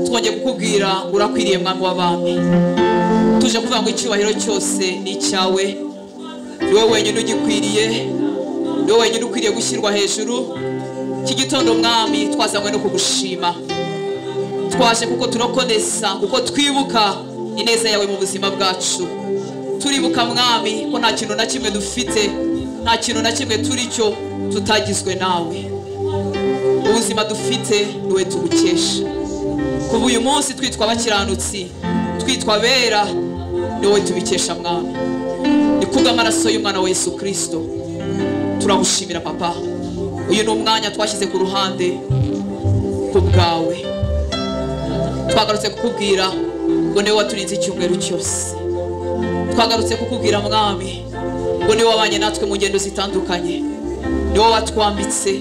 twongeye kukubwira urakwiriye mwami w'abami tuje kuvuga ngo icyubahiro cyose ni icyawe ni wowe wenyine ugikwiriye ni wowe wenyine ukwiriye gushyirwa hejuru iki gitondo mwami twazanywe no kugushima twaje kuko turakonesa kuko twibuka ineza yawe mu buzima bwacu turibuka mwami ko nta kintu na kimwe dufite nta kintu na kimwe turi cyo tutagizwe nawe ubuzima dufite ni we tugukesha kuva uyu munsi twitwa abakiranutsi twitwa abera ni wowe tubikesha mwami ni kubw'amaraso y'umwana wa yesu kirisito turagushimira papa uyu ni umwanya twashyize ku ruhande ku bwawe twagarutse kukubwira ngo niwe waturinze icyumweru cyose twagarutse kukubwira mwami ngo niwe wabanye natwe mu ngendo zitandukanye niwe watwambitse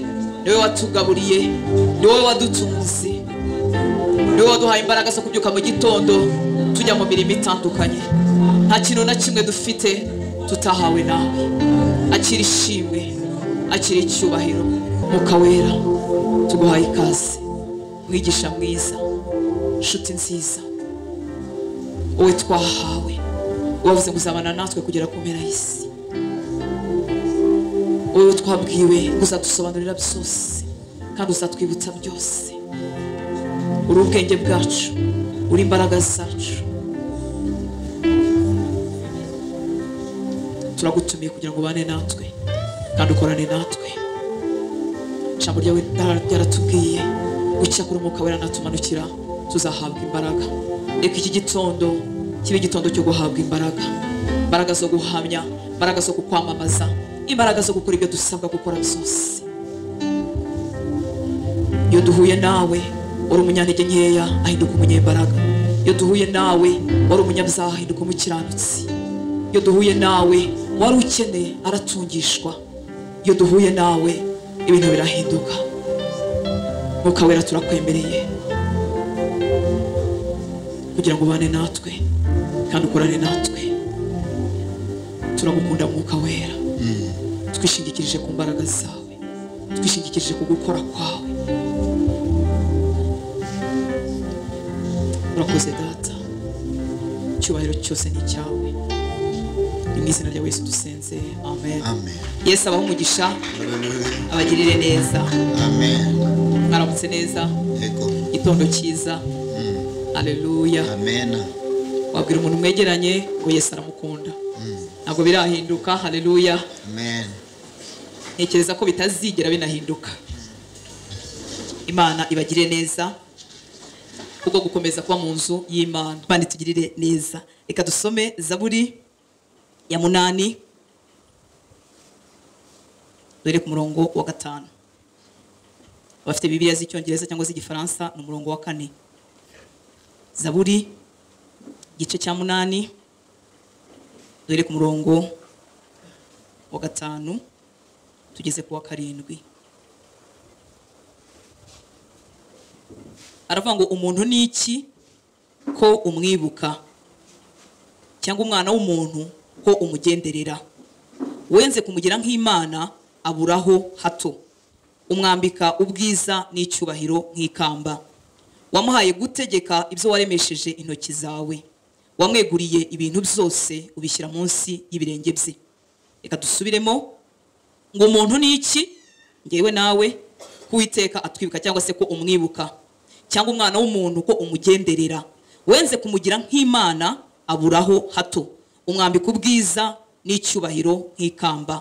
niwe watugaburiye niwe wadutunze niwe waduhaye imbaraga zo kubyuka mu gitondo tujya mu mirimo itandukanye nta kintu na kimwe dufite tutahawe nawe akira ishimwe akira icyubahiro Mwuka wera tuguhaye ikaze mwigisha mwiza nshuti nziza wowe twahawe wavuze ngo uzabana natwe kugera ku mpera y'isi wowe twabwiwe ngo uzadusobanurira byose kandi uzatwibutsa byose uri ubwenge bwacu uri imbaraga zacu turagutumiye kugira ngo ubane natwe kandi ukorane natwe ijambo ryawe ryaratubwiye gucyakura umwuka wera natumanukira tuzahabwa imbaraga reka iki gitondo kibe igitondo cyo guhabwa imbaraga imbaraga zo guhamya imbaraga zo kukwamamaza imbaraga zo gukora ibyo dusabwa gukora byose iyo duhuye nawe uri umunyantege nkeya ahinduka umunyembaraga iyo duhuye nawe wari umunyabyaha ahinduka umukiranutsi iyo duhuye nawe wari ukeneye aratungishwa iyo duhuye nawe ibintu birahinduka Mwuka wera turakwemereye kugira ngo ubane natwe kandi ukorane natwe turagukunda mwuka wera twishingikirije ku mbaraga zawe twishingikirije ku gukora kwawe urakoze data icyubahiro cyose ni icyawe ni mu izina rya yesu dusenze amen Amen. yesu abaha umugisha abagirire neza Amen. mwaramutse neza Yego. igitondo cyiza aleluya Amen. wabwira umuntu mwegeranye ngo yesu aramukunda ntabwo birahinduka haleluya Amen. ntekereza ko bitazigera binahinduka imana ibagire neza kubwo gukomeza kuba mu nzu y'imana imana itugirire neza reka dusome zaburi ya munani dore ku murongo wa gatanu abafite bibiliya z'icyongereza cyangwa z'igifaransa ni umurongo wa kane zaburi igice cya munani dore ku murongo wa gatanu tugeze ku wa karindwi aravuga ngo umuntu ni iki ko umwibuka cyangwa umwana w'umuntu ko umugenderera wenze kumugira nk'imana aburaho hato umwambika ubwiza n'icyubahiro nk'ikamba wamuhaye gutegeka ibyo waremesheje intoki zawe wamweguriye ibintu byose ubishyira munsi y'ibirenge bye reka dusubiremo ngo umuntu ni iki ngewe nawe kuwiteka atwibuka cyangwa se ko umwibuka cyangwa umwana w'umuntu ko umugenderera wenze kumugira nk'imana aburaho hato umwambika ubwiza n'icyubahiro nk'ikamba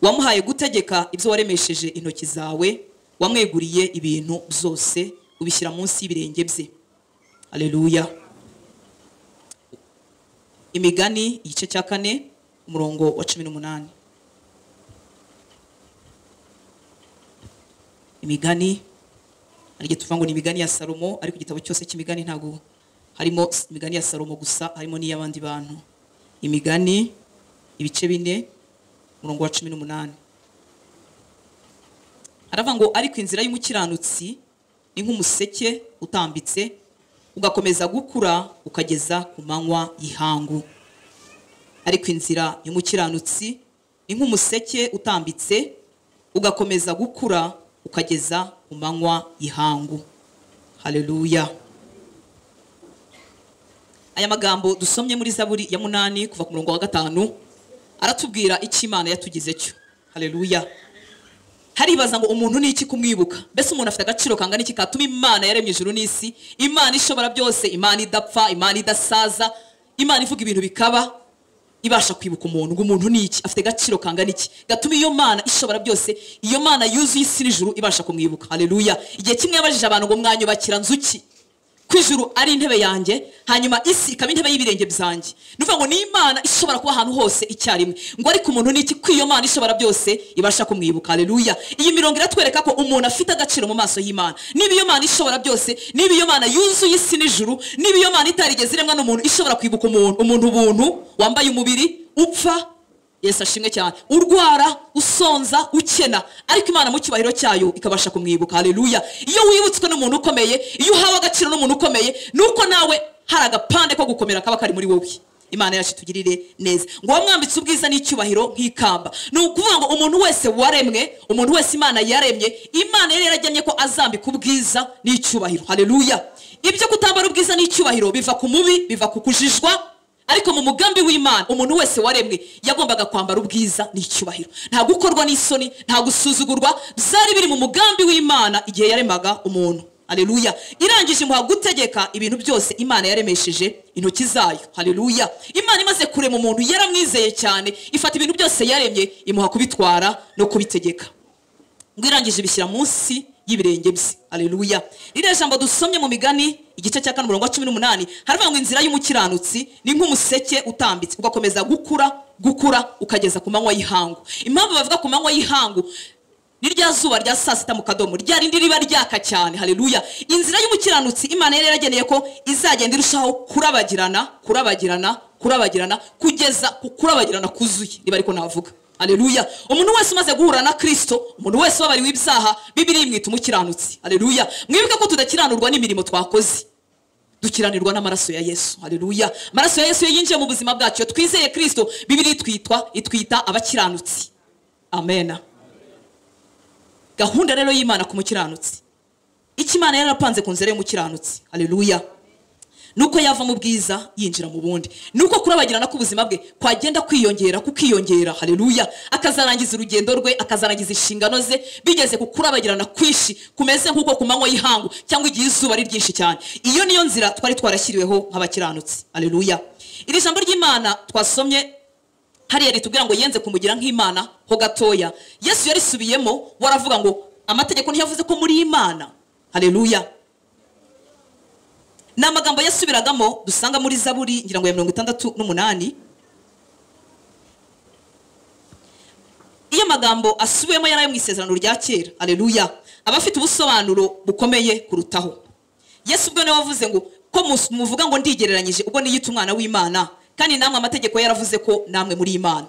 wamuhaye gutegeka ibyo waremesheje intoki zawe wamweguriye ibintu byose ubishyira munsi y'ibirenge bye aleluya imigani igice cya kane umurongo wa cumi n'umunani imigani hari igihe tuvuga ngo ni imigani ya salomo ariko igitabo cyose cy'imigani ntabwo harimo imigani ya salomo gusa harimo n'iy'abandi bantu imigani ibice bine umurongo wa cumi n'umunani aravuga ngo ariko inzira y'umukiranutsi ni nk'umuseke utambitse ugakomeza gukura ukageza ku manywa y'ihangu ariko inzira y'umukiranutsi ni nk'umuseke utambitse ugakomeza gukura ukageza ku manywa y'ihangu haleluya aya magambo dusomye muri zaburi ya munani kuva ku murongo wa gatanu aratubwira icyo imana yatugize cyo hareruya haribaza ngo umuntu ni iki kumwibuka mbese umuntu afite agaciro kangana iki katuma imana yaremye ijuru n'isi imana ishobora byose imana idapfa imana idasaza imana ivuga ibintu bikaba ibasha kwibuka umuntu ngo umuntu ni iki afite agaciro kangana iki gatuma iyo mana ishobora byose iyo mana yuzuye isi n'ijuru ibasha kumwibuka hareruya igihe kimwe yabajije abantu ngo mwanyubakira nzu ki ko ijuru ari intebe yanjye hanyuma isi ikaba intebe y'ibirenge byanjye ni ukuvuga ngo ni imana ishobora kuba ahantu hose icyarimwe ngo ariko umuntu ni iki ko iyo mana ishobora byose ibasha kumwibuka hareruya iyi mirongo iratwereka ko umuntu afite agaciro mu maso y'imana niba iyo mana ishobora byose niba iyo mana yuzuye isi n'ijuru niba iyo mana itarigeze iremwa n'umuntu ishobora kwibuka umuntu umuntu ubuntu wambaye umubiri upfa yesu ashimwe cyane urwara usonza ukena ariko imana mu cyubahiro cyayo ikabasha kumwibuka hareruya iyo wibutswe n'umuntu ukomeye iyo uhawe agaciro n'umuntu ukomeye ni uko nawe hari agapande ko gukomera kaba kari muri wowe imana yacu itugirire neza ngo wamwambitse ubwiza n'icyubahiro nk'ikamba ni ukuvuga ngo umuntu wese waremwe umuntu wese imana yaremye imana yari yaragennye ko azambika ubwiza n'icyubahiro hareruya ibyo kutambara ubwiza n'icyubahiro biva ku mubi biva ku kujijwa ariko mu mugambi w'imana umuntu wese waremwe yagombaga kwambara ubwiza n'icyubahiro nta gukorwa n'isoni nta gusuzugurwa byari biri mu mugambi w'imana igihe yaremaga umuntu hareruya irangije imuha gutegeka ibintu byose imana yaremesheje intoki zayo hareruya imana imaze kurema umuntu yaramwizeye cyane ifata ibintu byose yaremye imuha kubitwara no kubitegeka ngo irangije ibishyira munsi y'ibirenge bye aleluya ririya jambo dusomye mu migani igice cya kane umurongo wa cumi n'umunani haravuga ngo inzira y'umukiranutsi ni nk'umuseke utambitse ugakomeza gukura gukura ukageza ku manywa y'ihangu impamvu bavuga ku manywa y'ihangu ni rya zuba rya saa sita mu kadomo rya rindi riba ryaka cyane hareruya inzira y'umukiranutsi imana yari yarageneye ko izagenda irushaho kurabagirana kurabagirana kurabagirana kugeza ku kurabagirana kuzuye niba ariko navuga hareruya umuntu wese umaze guhura na kirisito umuntu wese wabariwe ibyaha bibiri imwita umukiranutsi hareruya mwibuke ko tudakiranurwa n'imirimo twakoze dukiranirwa n'amaraso ya yesu hareruya amaraso ya yesu iyo yinjiye mu buzima bwacu iyo twizeye kirisito bibiri itwitwa itwita abakiranutsi amena gahunda rero y'imana ku mukiranutsi icyo imana yarapanze ku nzira y'umukiranutsi hareruya nuko yava mu bwiza yinjira mu bundi nuko kurabagirana k'ubuzima bwe kwagenda kwiyongera kukiyongera hareruya akazarangiza urugendo rwe akazarangiza inshingano ze bigeze ku kurabagirana kwinshi kumeze nk'uko ku manywa y'ihangu cyangwa igihe izuba ari ryinshi cyane iyo niyo nzira twari twarashyiriweho nk'abakiranutsi hareruya iri jambo ry'imana twasomye hariya ritubwira ngo yenze kumugira nk'imana ho gatoya yesu yarisubiyemo waravuga ngo amategeko ntiyavuze ko muri imana hareruya ni amagambo yasubiragamo dusanga muri zaburi ngira ngo ya mirongo itandatu n'umunani iyo amagambo asubiwemo yari ayo mu isezerano rya kera areruya aba afite ubusobanuro bukomeye kurutaho yesu ubwo niwe wavuze ngo ko mus- muvuga ngo ndigereranyije ubwo niyita umwana w'imana kandi namwe amategeko yaravuze ko namwe muri imana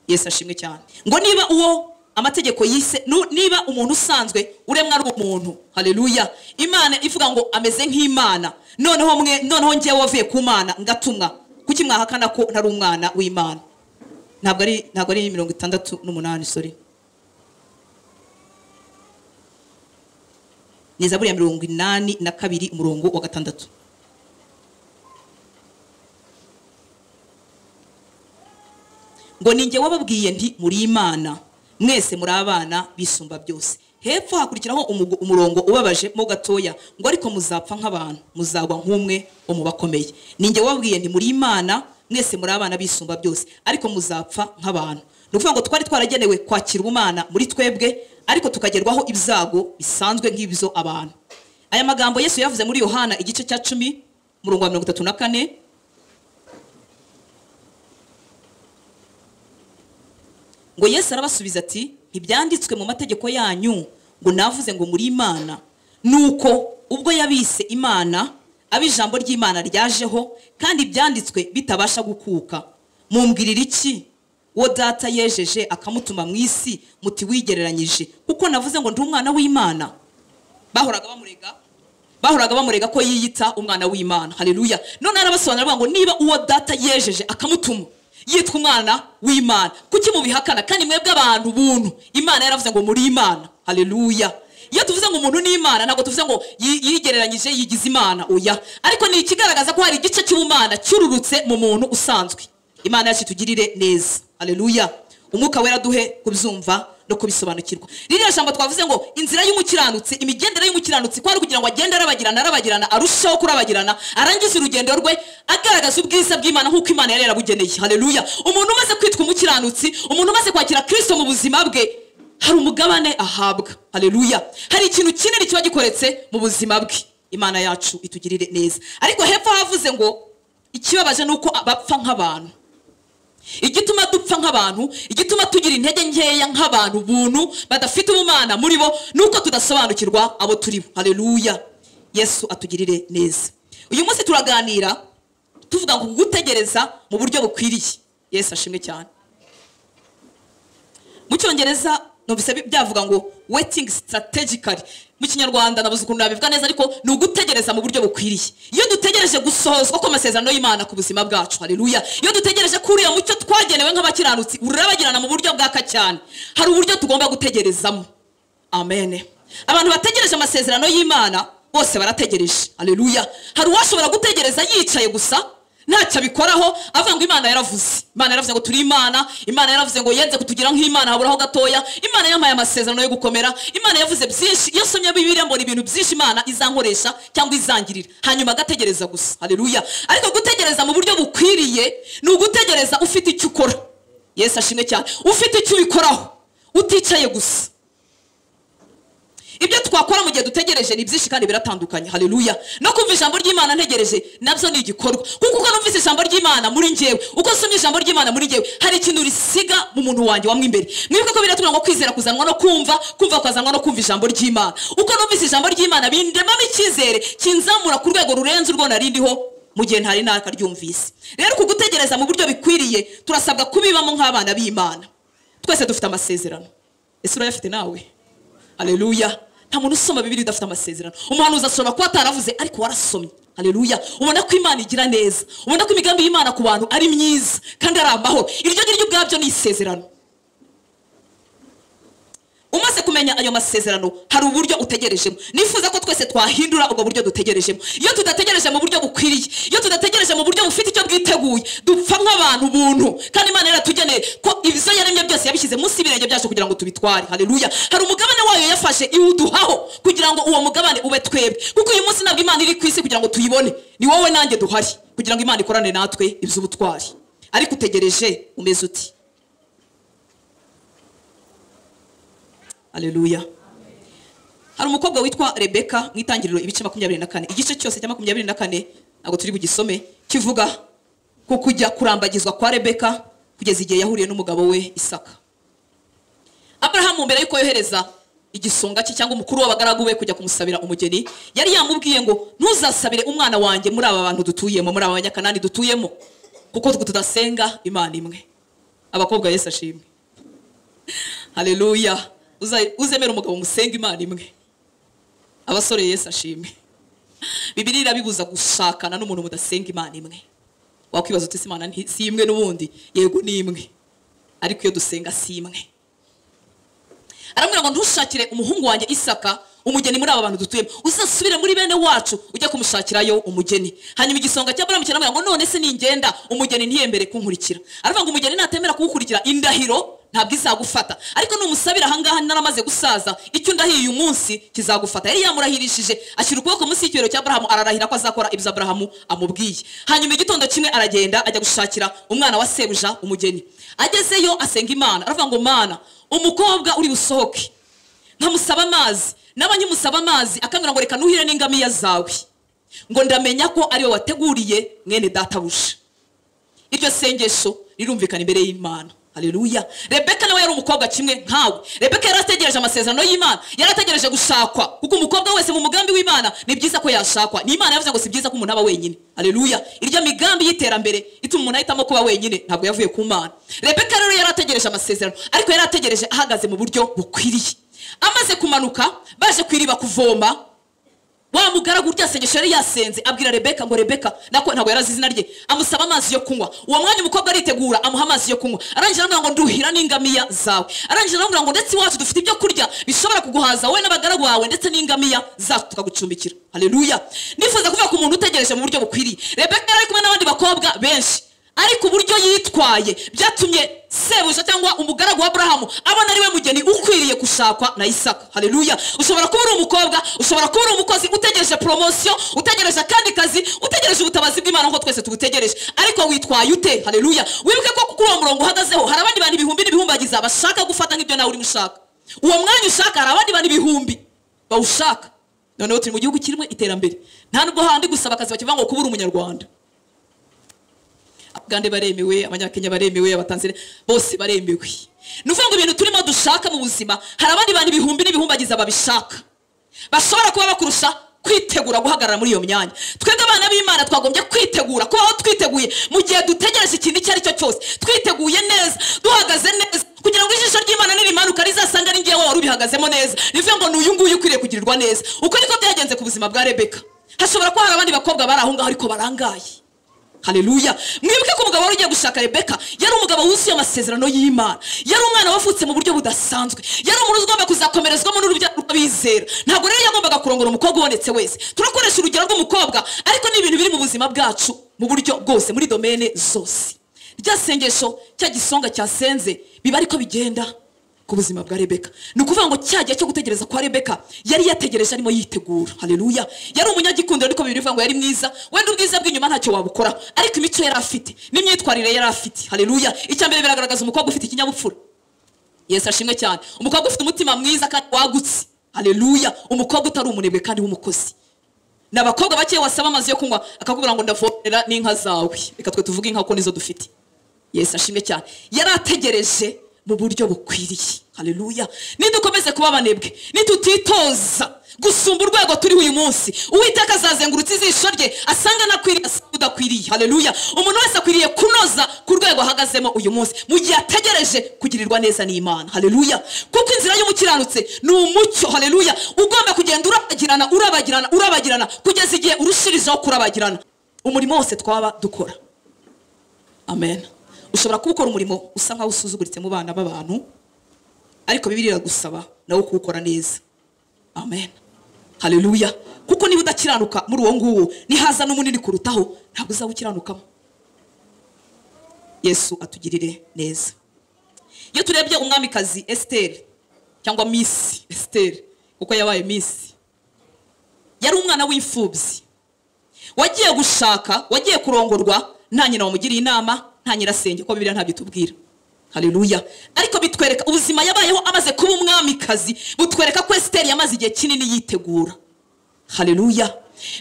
yesu ashimwe cyane ngo niba uwo amategeko yise nu- niba umuntu usanzwe uremwa ari umuntu hareruya imana ivuga ngo ameze nk'imana noneho mwe noneho njyewe wavuye ku mana ngatumwa kuki mwahakana ko ntari umwana w'imana ntabwo ari ntabwo ari mirongo itandatu n'umunani sorry ni zaburi ya mirongo inani na kabiri umurongo wa gatandatu ngo ni njye wababwiye nti muri imana mwese muri abana bisumba byose hepfo hakurikiraho umugo- umurongo ubabaje mo gatoya ngo ariko muzapfa nk'abantu muzagwa nk'umwe wo mu bakomeye ni njye wababwiye nti muri imana mwese muri abana bisumba byose ariko muzapfa nk'abantu ni ukuvuga ngo twari twaragenewe kwakira ubumana muri twebwe ariko tukagerwaho ibyago bisanzwe nk'ibyo abantu aya magambo yesu yavuze muri yohana igice cya cumi umurongo wa mirongo itatu na kane ngo yesu arabasubiza ati ntibyanditswe mu mategeko yanyu ngo navuze ngo muri imana nuko ubwo yabise imana abo ijambo ry'imana ryajeho kandi ibyanditswe bitabasha gukuka mumbwirira iki uwo data yejeje akamutuma mu isi muti wigereranyije kuko navuze ngo ndi umwana w'imana bahoraga bamurega bahoraga bamurega ko yiyita umwana w'imana hareruya none arabasobanurira avuga ngo niba uwo data yejeje akamutuma yitwa umwana w'imana kuki mubihakana kandi mwebwe abantu buntu imana yaravuze ngo muri imana hareruya iyo tuvuze ngo umuntu ni imana ntabwo tuvuze ngo yi- yigereranyije yigize imana oya ariko ni ikigaragaza ko hari igice cy'ubumana cyururutse mu muntu usanzwe imana yacu itugirire neza aleluya umwuka wera duhe kubyumva no kubisobanukirwa ririya jambo twavuze ngo inzira y'umukiranutsi imigendere y'umukiranutsi kwari kugira ngo agende arabagirana arabagirana arusheho kurabagirana arangize urugendo rwe agaragaza ubwiza bw'imana nk'uko imana yari yarabugeneye haleluya umuntu umaze kwitwa umukiranutsi umuntu umaze kwakira kristo mu buzima bwe hari umugabane ahabwa haleluya hari ikintu kinini kiba gikoretse mu buzima bwe imana yacu itugirire neza ariko hepfo havuze ngo ikibabaje ni uko bapfa nk'abantu igituma dupfa nk'abantu igituma tugira intege nkeya nk'abantu buntu badafite ubumana muri bo ni uko tudasobanukirwa abo turi bo haleluya yesu atugirire neza uyu munsi turaganira tuvuga ngo gutegereza mu buryo bukwiriye yesu ashimwe cyane mu cyongereza numvise bi- byavuga ngo waiting strategically mu kinyarwanda nabuze ukuntu nabivuga neza ariko ni ugutegereza mu buryo bukwiriye iyo dutegereje gusohozwa kw'amasezerano y'imana ku buzima bwacu haleluya iyo dutegereje ko uriya mucyo twagenewe nk'abakiranutsi urabagirana mu buryo bwaka cyane hari uburyo tugomba gutegerezamo amen abantu bategereje amasezerano y'imana bose barategereje aleluya hari uwashobora gutegereza yicaye gusa ntacyo abikoraho avuga ngo imana yaravuze imana yaravuze ngo turi imana imana yaravuze ngo yenze kutugira nk'imana haburaho gatoya imana yampaye amasezerano yo gukomera imana yavuze byinshi iyo nsomye bibiliya mbona ibintu byinshi imana izankoresha cyangwa izangirira hanyuma agategereza gusa aleluya ariko gutegereza mu buryo bukwiriye ni ugutegereza ufite icyo ukora yesu ashimwe cyane ufite icyo ubikoraho uticaye gusa ibyo twakora mu gihe dutegereje ni byinshi kandi biratandukanye haleluya no kumva ijambo ry'imana ntegereje nabyo ni igikorwa kuko uko numvise ijambo ry'imana muri njyewe uko nsomye ijambo ry'imana muri njyewe hari ikintu risiga mu muntu wanjye wamwe imbere mwibuke ko biratubwira ngo kwizera kuzanwa no kumva kumva kukazanwa no kumva ijambo ry'imana uko numvise ijambo ry'imana bindemamo icyizere kinzamura ku rwego rurenze urwo narindiho mu gihe ntari nakaryumvise rero ku gutegereza mu buryo bikwiriye turasabwa kubibamo nk'abana b'imana twese dufite amasezerano ese urayafite nawe haleluya nta muntu usoma bibiri udafite amasezerano umuhanuzi ashobora kuba ataravuze ariko warasomye haleluya ubona ko imana igira neza ubona ko imigambi y'imana ku bantu ari myiza kandi ari amahoro iryo ngiryo ubwabyo ni isezerano umaze kumenya ayo masezerano hari uburyo utegerejemo nifuza ko twese twahindura ubwo buryo dutegerejemo iyo tudategereje mu buryo bukwiriye iyo tudategereje mu buryo bufite icyo bwiteguye dupfa nk'abantu buntu kandi imana yaratugeneye ko ibyo yaremye byose yabishyize munsi y'ibirenge byacu kugira ngo tubitware hareruya hari umugabane wayo yafashe iwuduhaho kugira ngo uwo mugabane ube twebwe kuko uyu munsi ntabwo imana iri ku isi kugira ngo tuyibone ni wowe nanjye duhari kugira ngo imana ikorane natwe iby'ubutwari ariko utegereje umeze uti aleluya hari umukobwa witwa rebeka mu itangiriro ibice makumyabiri na kane igice cyose cya makumyabiri na kane ntabwo turi bugisome kivuga ku kujya kurambagizwa kwa rebeka kugeza igihe yahuriye n'umugabo we isaka aburahamu mbere y'uko yohereza igisonga cye cyangwa umukuru w'abagaragu be kujya kumusabira umugeni yari yamubwiye ngo ntuzasabire umwana wanjye muri aba bantu dutuyemo muri aba banyakanani dutuyemo kuko twe tudasenga imana imwe abakobwa yesu ashimwe haleluya Uza- uzemera umugabo umusenga imana imwe abasore yesu ashimwe bibiri irabibuza gushakana n'umuntu mudasenga imana imwe wakwibaza uti "Ese imana nti- si imwe n'ubundi yego ni imwe ariko iyo dusenga si imwe aramubwira ngo ntushakire umuhungu wanjye isaka umugeni muri aba bantu dutuyemo uzasubire muri bene wacu ujya kumushakirayo umugeni hanyuma igisonga cya buramu kiramubwira ngo none se ningenda umugeni ntiyemere kunkurikira aravuga ngo umugeni natemera kugukurikira indahiro ntabwo izagufata ariko numusabira ahangaha naramaze gusaza icyo ndahiye uyu munsi kizagufata yari yamurahirishije ashyira ukuboko munsi y'ikibero cya burahamu ararahira ko azakora ibyo burahamu amubwiye hanyuma igitondo kimwe aragenda ajya gushakira umwana wa sebuja umugeni agezeyo asenga imana aravuga ngo mana umukobwa uri busohoke nkamusaba amazi naba nkimusaba amazi akambwira ngo reka nuhire n'ingamiya zawe ngo ndamenya ko ariwe wateguriye mwene databuja iryo sengesho rirumvikana imbere y'imana haleluya rebeka nawe yari umukobwa kimwe nkawe rebeka yari ategereje amasezerano y'imana yari ategereje gushakwa kuko umukobwa wese mu mugambi w'imana ni byiza ko yashakwa ni imana yavuze ngo si byiza ko umuntu aba wenyine haleluya iryo migambi y'iterambere ituma umuntu ahitamo kuba wenyine ntabwo yavuye ku mana rebeka rero yari ategereje amasezerano ariko yari ategereje ahagaze mu buryo bukwiriye amaze kumanuka baje ku iriba kuvoma wa mugaragu urya sengesho yari yasenze abwira rebeka ngo rebeka nako ntabwo yarazi izina rye amusaba amazi yo kunywa uwo mwanya umukobwa aritegura amuha amazi yo kunywa arangije aramubwira ngo nduhira n'ingamiya zawe arangije aramubwira ngo ndetse iwacu dufite ibyo kurya bishobora kuguhaza wowe n'abagaragu bawe ndetse n'ingamiya zacu tukagucumbikira haleluya nifuza kuvuga ku muntu utegereje mu buryo bukwiriye rebeka yari ari kumwe n'abandi bakobwa benshi ariko uburyo yitwaye byatumye sebuja cyangwa umugaragu wa aburahamu abona ari we mugeni ukwiriye gushakwa na isaka haleluya ushobora kuba uri umukobwa ushobora kuba uri umukozi utegereje poromosiyo utegereje akandi kazi utegereje ubutabazi bw'imana nk'uko twese tubutegereje ariko witwaye ute haleluya wibuke ko kuri uwo murongo uhagazeho hari abandi bantu ibihumbi n'ibihumbagiza bashaka gufata nk'ibyo nawe urimo ushaka uwo mwanya ushaka hari abandi bantu ibihumbi bawushaka noneho turi mu gihugu kirimo iterambere nta nubwo handi gusaba akazi bakivuga ngo kubura umunyarwanda abagande baremewe abanyakenya baremewe abatanzania bose baremewe ni ukuvuga ngo ibintu turimo dushaka mu buzima hari abandi bantu ibihumbi n'ibihumbagiza babishaka bashobora kuba bakurusha kwitegura guhagarara muri iyo myanya twebwe abana b'imana twagombye kwitegura kubaho twiteguye mu gihe dutegereje ikintu icyo ari cyo cyose twiteguye neza duhagaze neza kugira ngo ijisho ry'imana nirimanuka rizasanga ari ngewe wari ubihagazemo neza ni ukuvuga ngo ni uyu nguyu ukwiriye kugirirwa neza uko niko byagenze ku buzima bwa rebeka hashobora kuba hari abandi bakobwa bari aho ngaho ariko barangaye haleluya mwibuke ko umugabo wari ugiye gushaka rebeka yari umugabo wuzuye amasezerano y'imana yari umwana wavutse mu buryo budasanzwe yari umuntu ugomba kuzakomerezwamo n'urubyaro rw'abizera ntabwo rero yagombaga kurongora umukobwa ubonetse wese turakoresha urugero rw'umukobwa ariko ni ibintu biri mu buzima bwacu mu buryo bwose muri domene zose rya sengesho cya gisonga cyasenze biba ariko bigenda ku buzima bwa rebeka ni ukuvuga ngo cya gihe cyo gutegereza kwa rebeka yari yategereje arimo yitegura haleluya yari umunyagikundiro ariko bibiri bivuga ngo yari mwiza wenda ubwiza bw'inyuma ntacyo wabukoraho ariko imico yari afite n'imyitwarire yari afite haleluya icya mbere biragaragaza umukobwa ufite ikinyabupfura yesu ashimwe cyane umukobwa ufite umutima mwiza kandi wagutse haleluya umukobwa utari umunebwe kandi w'umukozi ni abakobwa bakeya wasaba amazi yo kunywa akakubwira ngo ndavomerera n'inka zawe reka twe tuvuge inka ko nizo dufite yesu ashimwe cyane yari ategereje mu buryo bukwiriye haleluya nidukomeze kuba abanebwe nitutitoza gusumba urwego turiho uyu munsi uwiteka azazengurutse ijisho rye asanga anakwiriye asanga udakwiriye haleluya umuntu wese akwiriye kunoza ku rwego ahagazemo uyu munsi mu gihe ategereje kugirirwa neza n'imana haleluya kuko inzira y'umukiranutse ni umucyo haleluya ugomba kugenda urabagirana urabagirana urabagirana kugeza igihe urushirijeho kurabagirana umurimo wose twaba dukora amen ushobora kuba ukora umurimo usa nkaho usuzuguritse mu bana b'abantu ariko bibiri iragusaba nawe kuwukora neza amen haleluya kuko niba udakiranuka muri uwo nguwo nihaza n'umunini kurutaho ntabwo uzaba ukiranukamo yesu atugirire neza iyo turebye umwamikazi esiteri cyangwa misi esiteri kuko yabaye misi yari umwana w'imfubyi wagiye gushaka wagiye kurongorwa nta nyina wamugiriye inama nta nyirasenge ko bibiliya ntabyo itubwira haleluya ariko bitwereka ubuzima yabayeho amaze kuba umwamikazi butwereka ko esiteri yamaze igihe kinini yitegura haleluya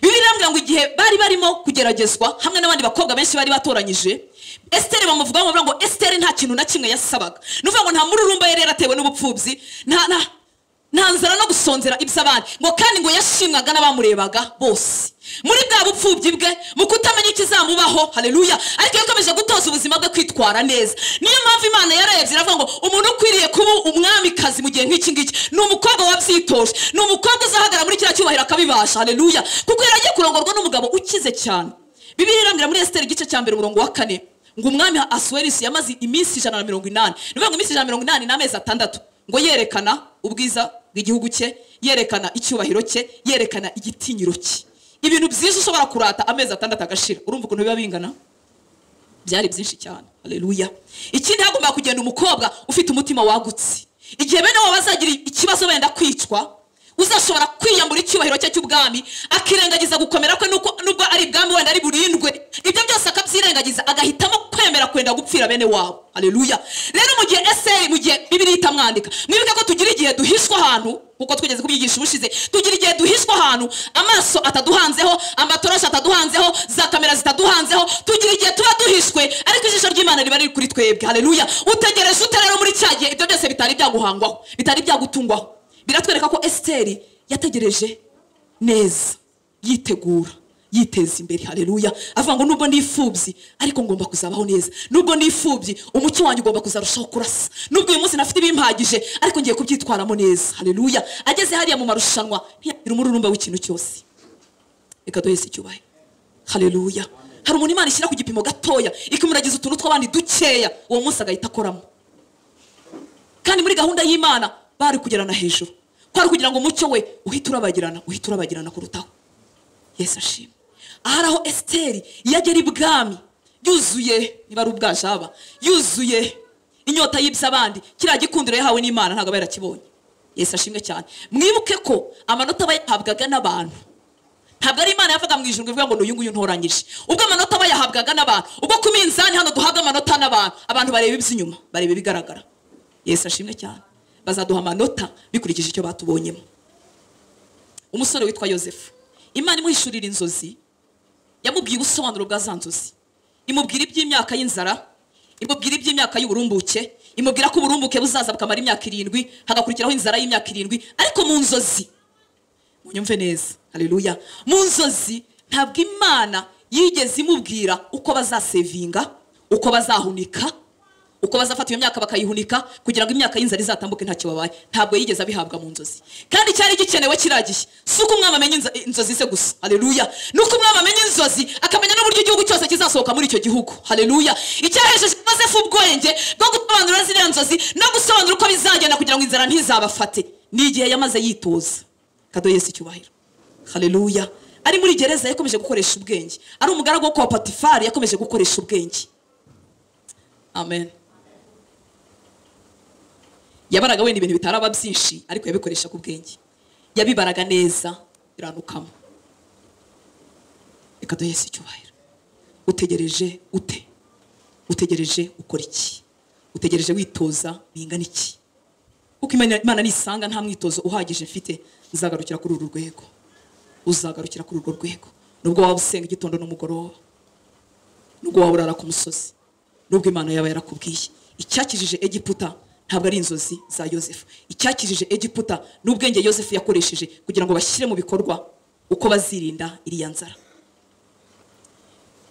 bibiliya irambwira ngo igihe bari barimo kugeragezwa hamwe n'abandi bakobwa benshi bari batoranyije esiteri bamuvugaho bavuga ngo esiteri nta kintu na kimwe yasabaga ni ukuvuga ngo nta mururumba yari yaratewe n'ubupfubyi nta nta nta nzara no gusonzera iby'abandi ngo kandi ngo yashimwaga n'abamurebaga bose muri bwa bupfubyi bwe mu kutamenya ikizamubaho haleluya ariko yakomeje gutoza ubuzima bwe kwitwara neza niyo mpamvu imana yarebye iravuga ngo umuntu ukwiriye kuba umwamikazi mu gihe nk'iki ngiki ni umukobwa wabyitoje ni umukobwa uzahagarara muri kiriya cyubahiro akabibasha haleluya kuko yari agiye kurongorwa n'umugabo ukize cyane bibiliya irambwira muri esiteri igice cya mbere umurongo wa kane ngo umwami asuwerisi yamaze iminsi ijana na mirongo inani ni ukuvuga ngo iminsi ijana na mirongo inani ni amezi atandatu ngo yerekana ubwiza bw'igihugu cye yerekana icyubahiro cye yerekana igitinyiro cye ibintu byinshi ushobora kurata amezi atandatu agashira urumva ukuntu biba bingana byari byinshi cyane haleluya ikindi hagomba kugenda umukobwa ufite umutima wagutse igihe bene waba bazagira ikibazo wenda kwicwa uzashobora kwiyambura icyubahiro cye cy'ubwami akirengagiza gukomera kwe nuko- nubwo ari ibwami wenda ari burindwe ibyo byose akabyirengagiza agahitamo kwemera kwenda gupfira bene wabo haleluya rero mu gihe eseri mu gihe bibiri itamwandika mwibuke ko tugira igihe duhishwa ahantu nkuko twigeze kubyigisha ubushize tugira igihe duhishwa ahantu amaso ataduhanzeho amatoroshi ataduhanzeho za kamera zitaduhanzeho tugira igihe tuba duhishwe ariko ijisho ry'imana riba riri kuri twebwe haleluya utegereje ute rero muri cya gihe ibyo byose bitari byaguhangwaho bitari byagutungwaho biratwereka ko esiteri yategereje neza yitegura yiteza imbere haleluya avuga ngo nubwo nifubyi ariko ngomba kuzabaho neza nubwo nifubyi umucyo wanjye ugomba kuzarushaho kurasa nubwo uyu munsi nafite ibimpagije ariko ngiye kubyitwaramo neza haleluya ageze hariya mu marushanwa ntiyagira umururumba w'ikintu cyose reka duhese icyubahiro hareruya hari umuntu imana ishyira ku gipimo gatoya ikamuragiza utuntu tw'abandi dukeya uwo munsi agahita akoramo kandi muri gahunda y'imana bari kugerana hejuru kwari kugira ngo umucyo we uhite urabagirana uhite urabagirana kurutaho yesu ashimwe ahari aho esiteri yagera ibwami yuzuye niba ari ubwaje haba yuzuye inyota y'ibyo abandi kiriya gikundiro yahawe n'imana ntabwo aba yarakibonye yesu ashimwe cyane mwibuke ko amanota aba yahabwaga n'abantu ntabwo ari imana yavuga mu ijoro ivuga ngo ni uyu nguyu ntoranyije ubwo amanota aba yahabwaga n'abantu ubwo ku minzani hano duhabwa amanota n'abantu abantu bareba iby'inyuma bareba ibigaragara yesu ashimwe cyane bazaduha amanota bikurikije icyo batubonyemo umusore witwa yosefu imana imuhishurira inzozi yamubwiye ubusobanuro bwa za nzozi imubwira iby'imyaka y'inzara imubwira iby'imyaka y'uburumbuke imubwira ko uburumbuke buzaza bukamara imyaka irindwi hagakurikiraho inzara y'imyaka irindwi ariko mu nzozi munyumve neza haleluya mu nzozi ntabwo imana yigeze imubwira uko bazasevinga uko bazahunika uko bazafata iyo myaka bakayihunika kugira ngo imyaka y'inzara izatambuke ntacyo babaye ntabwo yigeze abihabwa mu nzozi kandi cyari gikenewe kiriya gihe si uko umwami amenya inzo- inzozi ze gusa haleluya ni uko umwami amenya inzozi akamenya n'uburyo igihugu cyose kizasohoka muri icyo gihugu haleluya icyahesheje yosefu ubwenge bwo gusobanura ziriya nzozi no gusobanura uko bizagenda kugira ngo inzara ntizabafate ni igihe yamaze yitoza kadoye si icyubahiro haleluya ari muri gereza yakomeje gukoresha ubwenge ari umugaragu wo kwa patifari yakomeje gukoresha ubwenge amen yabaraga wenda ibintu bitaraba byinshi ariko yabikoresha ku bwenge yabibaraga neza biranukamo reka duhe Yesu icyubahiro utegereje ute utegereje ukora iki utegereje witoza bingana iki kuko Imana Imana nisanga nta mwitozo uhagije mfite nzagarukira kuri uru rwego uzagarukira kuri urwo rwego nubwo waba usenga igitondo n'umugoroba nubwo waba urara ku musozi nubwo imana yaba yarakubwiye icyakijije egiputa ntabwo ari inzozi za yosefu icyakijije egiputa ni ubwenge yosefu yakoresheje kugira ngo bashyire mu bikorwa uko bazirinda iriya nzara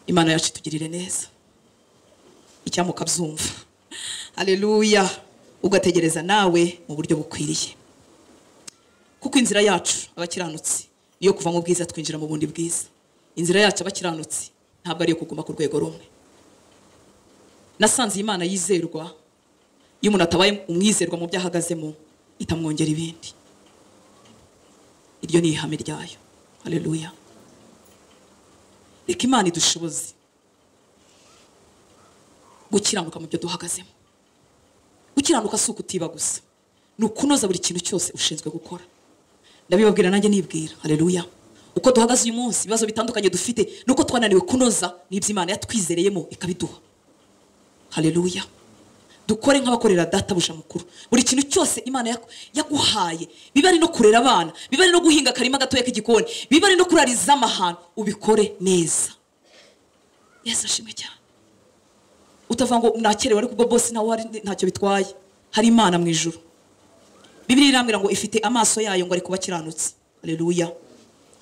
imana yacu itugirire neza icyamuka byumva aleluya ugategereza nawe mu buryo bukwiriye kuko inzira yacu abakiranutsi iyo kuva mu bwiza twinjira mu bundi bwiza inzira yacu abakiranutsi ntabwo ariyo kuguma ku rwego rumwe nasanze iyi imana yizerwa iyo umuntu atabaye umwizerwa mu byo ahagazemo itamwongera ibindi iryo ni ihame ryayo haleluya reka imana idushoboze gukiranuka mu byo duhagazemo gukiranuka si ukutiba gusa ni ukunoza buri kintu cyose ushinzwe gukora ndabibabwira nanjye nibwira haleluya uko duhagaze uyu munsi ibibazo bitandukanye dufite ni uko twananiwe kunoza n'ibyo imana yatwizereyemo ikabiduha haleluya dukore nk'abakorera databuja mukuru buri kintu cyose imana yaku- yaguhaye biba ari no kurera abana biba ari no guhinga akarima gatoya k'igikoni biba ari no kurariza amahano ubikore neza yesu ashimwe cyane utavuga ngo nakerewe ariko ubwo bose ntawe wari ntacyo bitwaye hari imana mu ijuru bibiri irambwira ngo ifite amaso yayo ngo ari kuba akiranutse reruya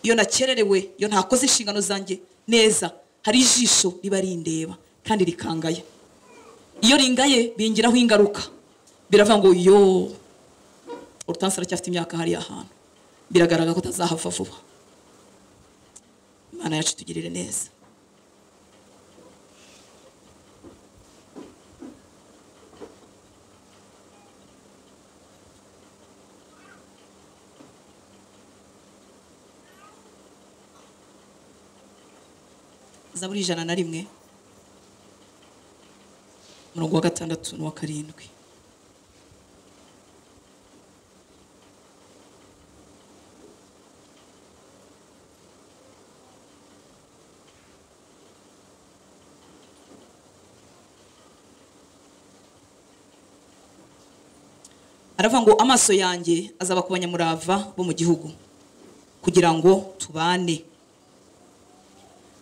iyo nakererewe iyo ntakoze inshingano zanjye neza hari ijisho riba rindeba kandi rikangaya iyo ringaye bingiraho ingaruka biravuga ngo yo urutansi aracyafite imyaka hariya hantu biragaragara ko atazahava vuba imana yacu itugirire neza zaburi ijana na rimwe umurongo wa gatandatu n'uwa karindwi aravuga ngo amaso yanjye azaba ku banyamurava bo mu gihugu kugira ngo tubane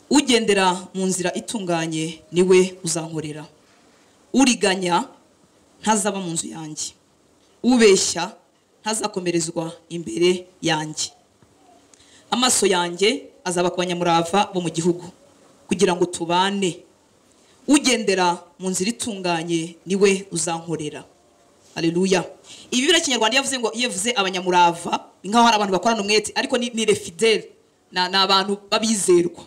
ugendera mu nzira itunganye niwe uzankorera uriganya ntazaba mu nzu yanjye ubeshya ntazakomerezwa imbere yanjye amaso yanjye azaba ku banyamurava bo mu gihugu kugira ngo tubane ugendera mu nzira itunganye niwe uzankorera Haleluya. Ibi bira kinyarwanda yavuze ngo iyo yavuze abanyamurava ni nkaho hari abantu bakorana umwete ariko ni, ni refideli na- ni abantu b'abizerwa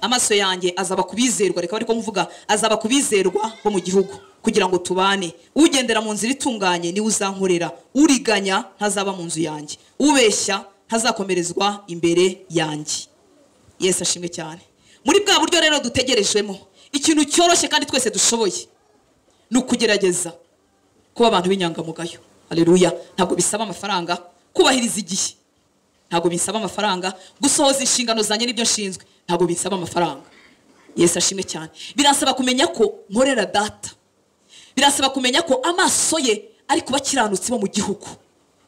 amaso yanjye azaba ku bizerwa reka ariko mvuga azaba ku bizerwa bo mu gihugu kugira ngo tubane ugendera mu nzira itunganye niwe uzankorera uriganya ntazaba mu nzu yanjye ubeshya ntazakomerezwa imbere yanjye yesu ashimwe cyane muri bwa buryo rero dutegerejwemo ikintu cyoroshye kandi twese dushoboye ni ukugerageza kuba abantu b'inyangamugayo hareruya ntabwo bisaba amafaranga kubahiriza igihe ntabwo bisaba amafaranga gusohoza inshingano zanjye n'ibyo nshinzwe ntabwo bisaba amafaranga yesu ashimwe cyane birasaba kumenya ko nkorera data birasaba kumenya ko amaso ye ari kuba akiranutse bo mu gihugu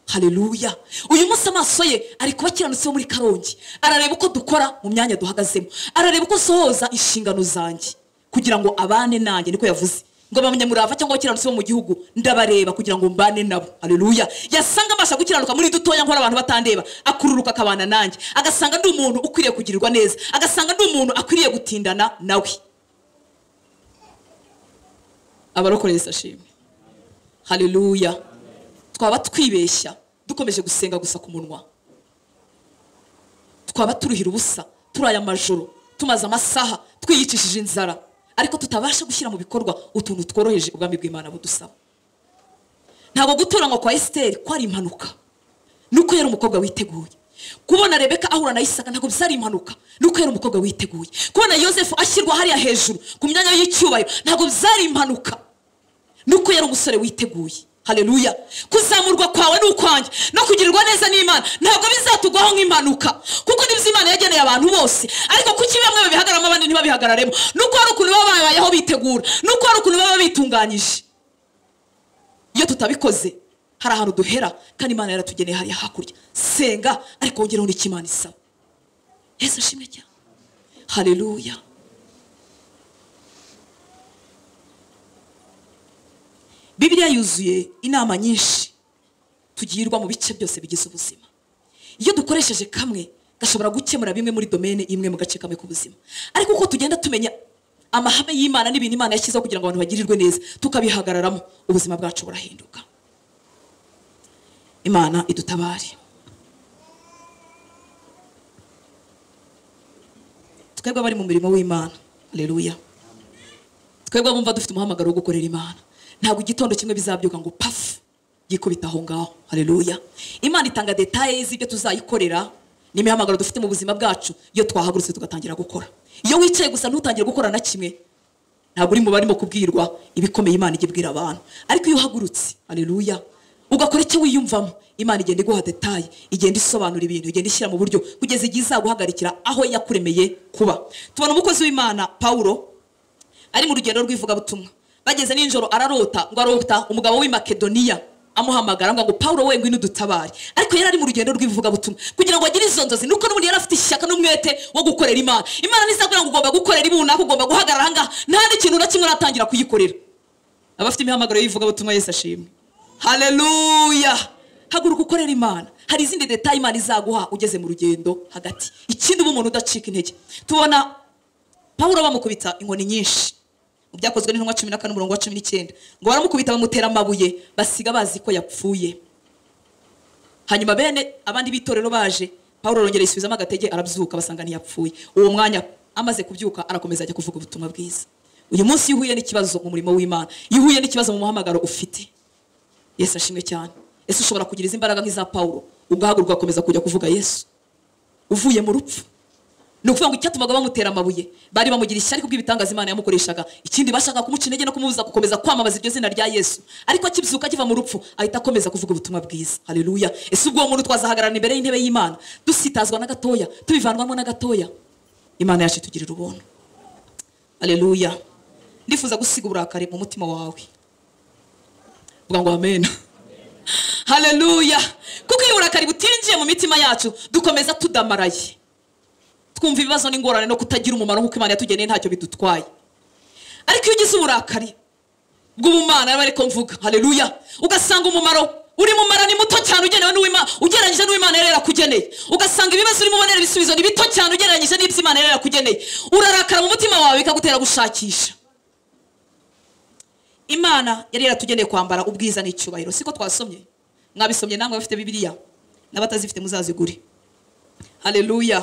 hareruya uyu munsi amaso ye ari kuba akiranutse bo muri karongi arareba uko dukora mu myanya duhagazemo arareba uko nsohoza inshingano zanjye kugira ngo abane nanjye niko yavuze ngo abanyamurava cyangwa abakiranutsi bo mu gihugu ndabareba kugira ngo mbane nabo hareruya yasanga mbasha gukiranuka muri dutoya nkora abantu batandeba akururuka akabana nanjye agasanga ndi umuntu ukwiriye kugirirwa neza agasanga ndi umuntu akwiriye gutindana nawe abarokore yesu ashimwe hareruya twaba twibeshya dukomeje gusenga gusa ku munwa twaba turuhira ubusa turaye amajoro tumaze amasaha twiyicishije inzara ariko tutabasha gushyira mu bikorwa utuntu tworoheje ubwami bw'imana budusaba ntabwo gutoranywa kwa esiteri kwari impanuka nuko yari umukobwa witeguye kubona rebeka ahura na isaka ntabwo byari impanuka nuko yari umukobwa witeguye kubona yosefu ashyirwa hariya hejuru ku myanya y'icyubahiro ntabwo byari impanuka nuko yari umusore witeguye hareruya kuzamurwa kwawe ni ukwanjye no kugirirwa neza n'imana ntabwo bizatugwaho nk'impanuka kuko nibyo imana yageneye abantu bose ariko kuki bamwe babihagaramo abandi ntibabihagararemo nuko hari ukuntu baba babayeho bitegura nuko hari ukuntu baba bitunganyije iyo tutabikoze hari ahantu duhera kandi imana yaratugeneye hariya hakurya senga ariko wongereho n'icyo imana isaba yesu ashimwe cyane hareruya bibiliya yuzuye inama nyinshi tugirwa mu bice byose bigize ubuzima iyo dukoresheje kamwe gashobora gukemura bimwe muri domene imwe mu gace kamwe k'ubuzima ariko uko tugenda tumenya amahame y'imana n'ibintu imana yashyizeho kugira ngo abantu bagirirwe neza tukabihagararamo ubuzima bwacu burahinduka imana idutabare twebwe abari mu murimo w'imana reruya twebwe abumva dufite umuhamagaro wo gukorera imana ntabwo igitondo kimwe bizabyuka ngo pafu yikubita aho ngaho hareruya imana itanga detaye z'ibyo tuzayikorera n'imihamagaro dufite mu buzima bwacu iyo twahagurutse tugatangira gukora iyo wicaye gusa ntutangire gukora na kimwe ntabwo uri mu barimo kubwirwa ibikomeye imana ijya ibwira abantu ariko iyo uhagurutse hareruya ugakora icyo wiyumvamo imana igenda iguha detaye igenda isobanura ibintu igenda ishyira mu buryo kugeza igihe izaguhagarikira aho yakuremeye kuba tubona umukozi w'imana pawulo ari mu rugendo rw'ivugabutumwa bageze nijoro ararota ngo arota umugabo w'i makedoniya amuhamagara ngo ngo paul we ngwino udutabare ariko yari ari mu rugendo rw'ivugabutumwa kugira ngo agire izo nzozi nuko n'ubundi yari afite ishyaka n'umwete wo gukorera imana imana ntizakubwira ngo ugomba gukorera ibunaka ugomba guhagarara aha ngaha nta n'ikintu na kimwe uratangira kuyikorera abafite imihamagaro y'ivugabutumwa yesu ashimwe hareruya haguruka ukorera imana hari izindi detaye imana izaguha ugeze mu rugendo hagati ikindi uba umuntu udacika intege tubona pawulo bamukubita inkoni nyinshi mu byakozwe n'intumwa cumi na kane umurongo wa cumi n'icyenda ngo baramukubita bamutera amabuye basiga bazi ko yapfuye hanyuma bene abandi b'itorero baje pawulo arongera yisubizamo agatege arabyuka basanga ntiyapfuye uwo mwanya amaze kubyuka arakomeza ajya kuvuga ubutumwa bwiza uyu munsi iyo uhuye n'ikibazo mu murimo w'imana iyo uhuye n'ikibazo mu muhamagaro ufite yesu ashimwe cyane ese ushobora kugira izi mbaraga nk'iza pawulo ugahaguruka ugakomeza kujya kuvuga yesu uvuye mu rupfu ni ukuvuga ngo icyatumaga bamutera amabuye bari bamugira ishyari kubw'ibitangaza imana yamukoreshaga ikindi bashaka kumuca intege no kumubuza gukomeza kwamamaza iryo zina rya yesu ariko akibyuka akiva mu rupfu ahita akomeza kuvuga ubutumwa bwiza hareruya ese ubwo uwo muntu twazahagararana imbere y'intebe y'imana dusitazwa na gatoya tubivanwamo na gatoya imana yacu itugirira ubuntu hareruya ndifuza gusiga uburakari mu mutima wawe vuga ngo amena hareruya kuko iyo uburakari butinjiye mu mitima yacu dukomeza tudamaraye twumva ibibazo n'ingorane no kutagira umumaro nk'uko imana yatugeneye ntacyo bidutwaye ariko iyo ugize uburakari bw'ubumana aba ariko mvuga hareruya ugasanga umumaro uri mumara ni muto cyane ugenewe n'uwimana ugereranyije n'uwimana yari yarakugeneye ugasanga ibibazo urimo ubonera ibisubizo ni bito cyane ugereranyije n'ibyo imana yari yarakugeneye urarakara mu mutima wawe bikagutera gushakisha imana yari yaratugeneye kwambara ubwiza n'icyubahiro siko twasomye mwabisomye namwe bafite bibiliya n'abatazifite muzazigure hareruya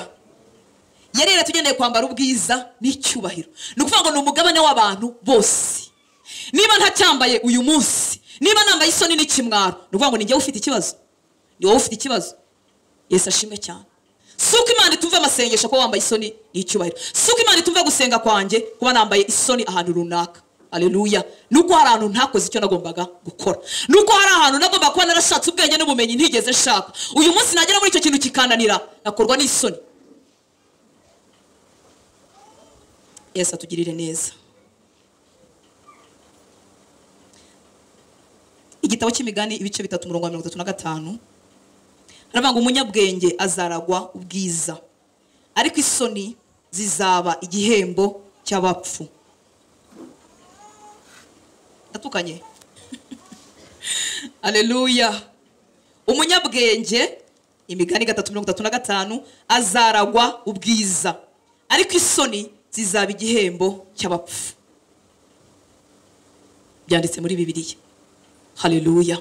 yari yaratugeneye kwambara ubwiza n'icyubahiro ni ukuvuga ngo ni umugabane w'abantu bose niba ntacyambaye uyu munsi niba nambaye isoni n'ikimwaro ni ukuvuga ngo ni njyewe ufite ikibazo ni wowe ufite ikibazo yesu ashimwe cyane si uko imana itumva amasengesho kuba wambaye isoni n'icyubahiro si uko imana itumva gusenga kwanjye kuba nambaye isoni ahantu runaka aleluya ni uko hari ahantu ntakoze icyo nagombaga gukora ni uko hari ahantu nagombaga kuba narashatse ubwenge n'ubumenyi ntigeze nshaka uyu munsi nagera muri icyo kintu kikananira nakorwa n'isoni yesu atugirire neza igitabo cy'imigani ibice bitatu murongo wa mirongo itatu na gatanu haravuga ngo umunyabwenge azaragwa ubwiza ariko isoni zizaba igihembo cy'abapfu ndatukanye aleluya umunyabwenge imigani gatatu mirongo itatu na gatanu azaragwa ubwiza ariko isoni zizaba igihembo cy'abapfu byanditse muri bibiliya haleluya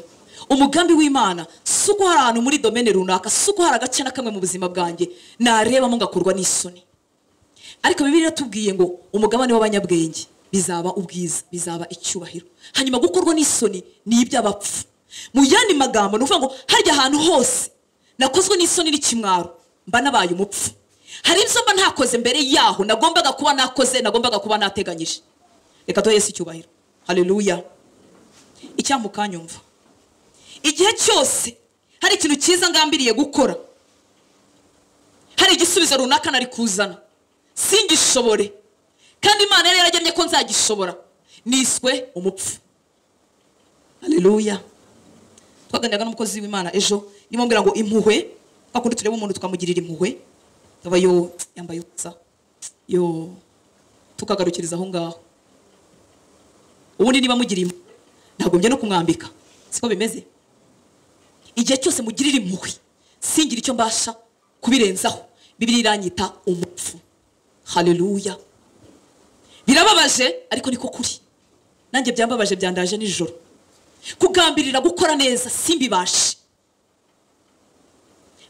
umugambi w'imana si uko hari ahantu muri domene runaka si uko hari agace na kamwe mu buzima bwanjye narebamo ngakorwa n'isoni ariko bibiri iratubwiye ngo umugabane w'abanyabwenge bizaba ubwiza bizaba icyubahiro hanyuma gukorwa n'isoni ni iby'abapfu mu yandi magambo ni ukuvuga ngo harya ahantu hose nakozwe n'isoni n'ikimwaro mba nabaye umupfu hari ibyo mba ntakoze mbere yaho nagombaga kuba nakoze nagombaga kuba nateganyije reka duhe Yesu icyubahiro hareruya icyamukanyumva igihe cyose hari ikintu cyiza ngambiriye gukora hari igisubizo runaka nari kuzana singishobore kandi imana yari yaragennye ko nzagishobora niswe umupfu hareruya twaganiraga n'umukozi w'imana ejo ndimo mbwira ngo impuhwe twakundi tureba umuntu tukamugirira impuhwe aba yo yambaye ubusa yo tukagarukiriza aho ngaho ubundi niba mugirimo ntagombye no kumwambika siko bimeze igihe cyose mugirira impuhwe singire icyo mbasha kubirenzaho bibiri iranyita umupfu hareruya birababaje ariko niko kuri nanjye byambabaje byandaje nijoro kugambirira gukora neza simbibashe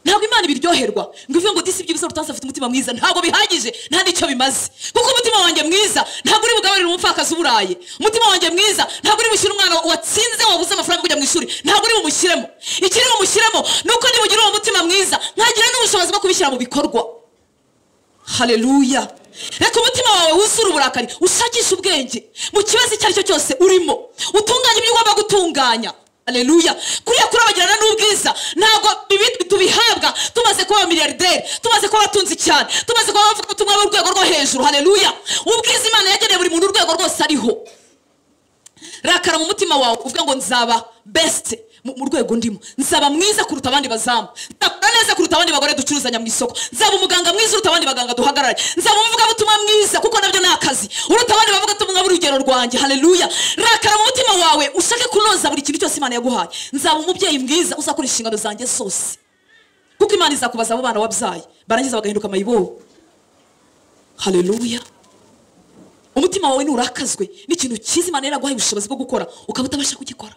ntabwo imana ibiryoherwa ngo ivuge ngo disi ibyibuze rutansi afite umutima mwiza ntabwo bihagije nta n'icyo bimaze kuko umutima wanjye mwiza ntabwo uri bugaburire umupfakazi uburaye umutima wanjye mwiza ntabwo uri bushyire umwana watsinze wabuze amafaranga kujya mu ishuri ntabwo uri bumushyiremo ikiri bumushyiremo ni uko nibugire uwo mutima mwiza ntagire n'ubushobozi bwo kubishyira mu bikorwa hareruya reka umutima wawe wuzure uburakari ushakishe ubwenge mu kibazo icyo ari cyo cyose urimo utunganye ibyo ugomba gutunganya aleluya kuriya kurabagirana n'ubwiza ntabwo ibi tubihabwa tumaze kuba abamiyarideri tumaze kuba abatunzi cyane tumaze kuba abavuga ubutumwa bw'urwego rwo hejuru haleluya ubwiza imana yageneye buri muntu urwego rwose ariho rakara mu mutima wawe uvuga ngo nzaba besite mu rwego ndimo nzaba mwiza kuruta abandi bazamu nzakora neza kuruta abandi bagore ducuruzanya mu isoko nzaba umuganga mwiza uruta abandi baganga duhagarare nzaba umuvugabutumwa mwiza kuko nabyo ni akazi uruta abandi bavugabutumwa b'urugero rwanjye hareruya rakara mu mutima wawe ushake kunoza buri kintu cyose imana yaguhaye nzaba umubyeyi mwiza uzakora inshingano zanjye zose kuko imana izakubaza abo bana wabyaye barangiza bagahinduka amayibobo hareruya umutima wawe nurakazwe n'ikintu cyiza imana yaraguhaye ubushobozi bwo gukora ukaba utabasha kugikora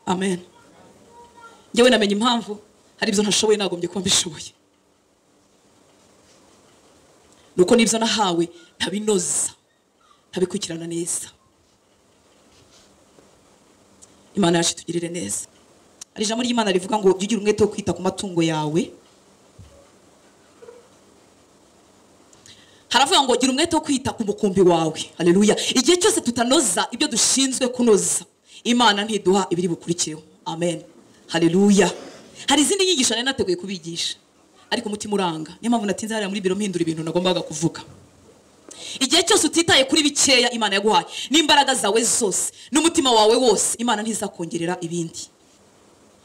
amen njyewe namenye impamvu hari ibyo ntashoboye nagombye kuba mbishoboye nuko n'ibyo nahawe ntabinoza ntabikurikirana neza imana yacu itugirire neza hari ijambo ry'imana rivuga ngo jya ugira umwete wo kwita ku matungo yawe haravuga ngo gira umwete wo kwita ku mukumbi wawe hareruya igihe cyose tutanoza ibyo dushinzwe kunoza imana ntiduha ibiri bukurikiyeho amen hareruya hari izindi nyigisho nari nateguye kubigisha ariko umutima uranga niyo mpamvu natinze hariya muri biro mpindura ibintu nagombaga kuvuga igihe cyose utitaye kuri bikeya imana yaguhaye n'imbaraga zawe zose n'umutima wawe wose imana ntizakongerera ibindi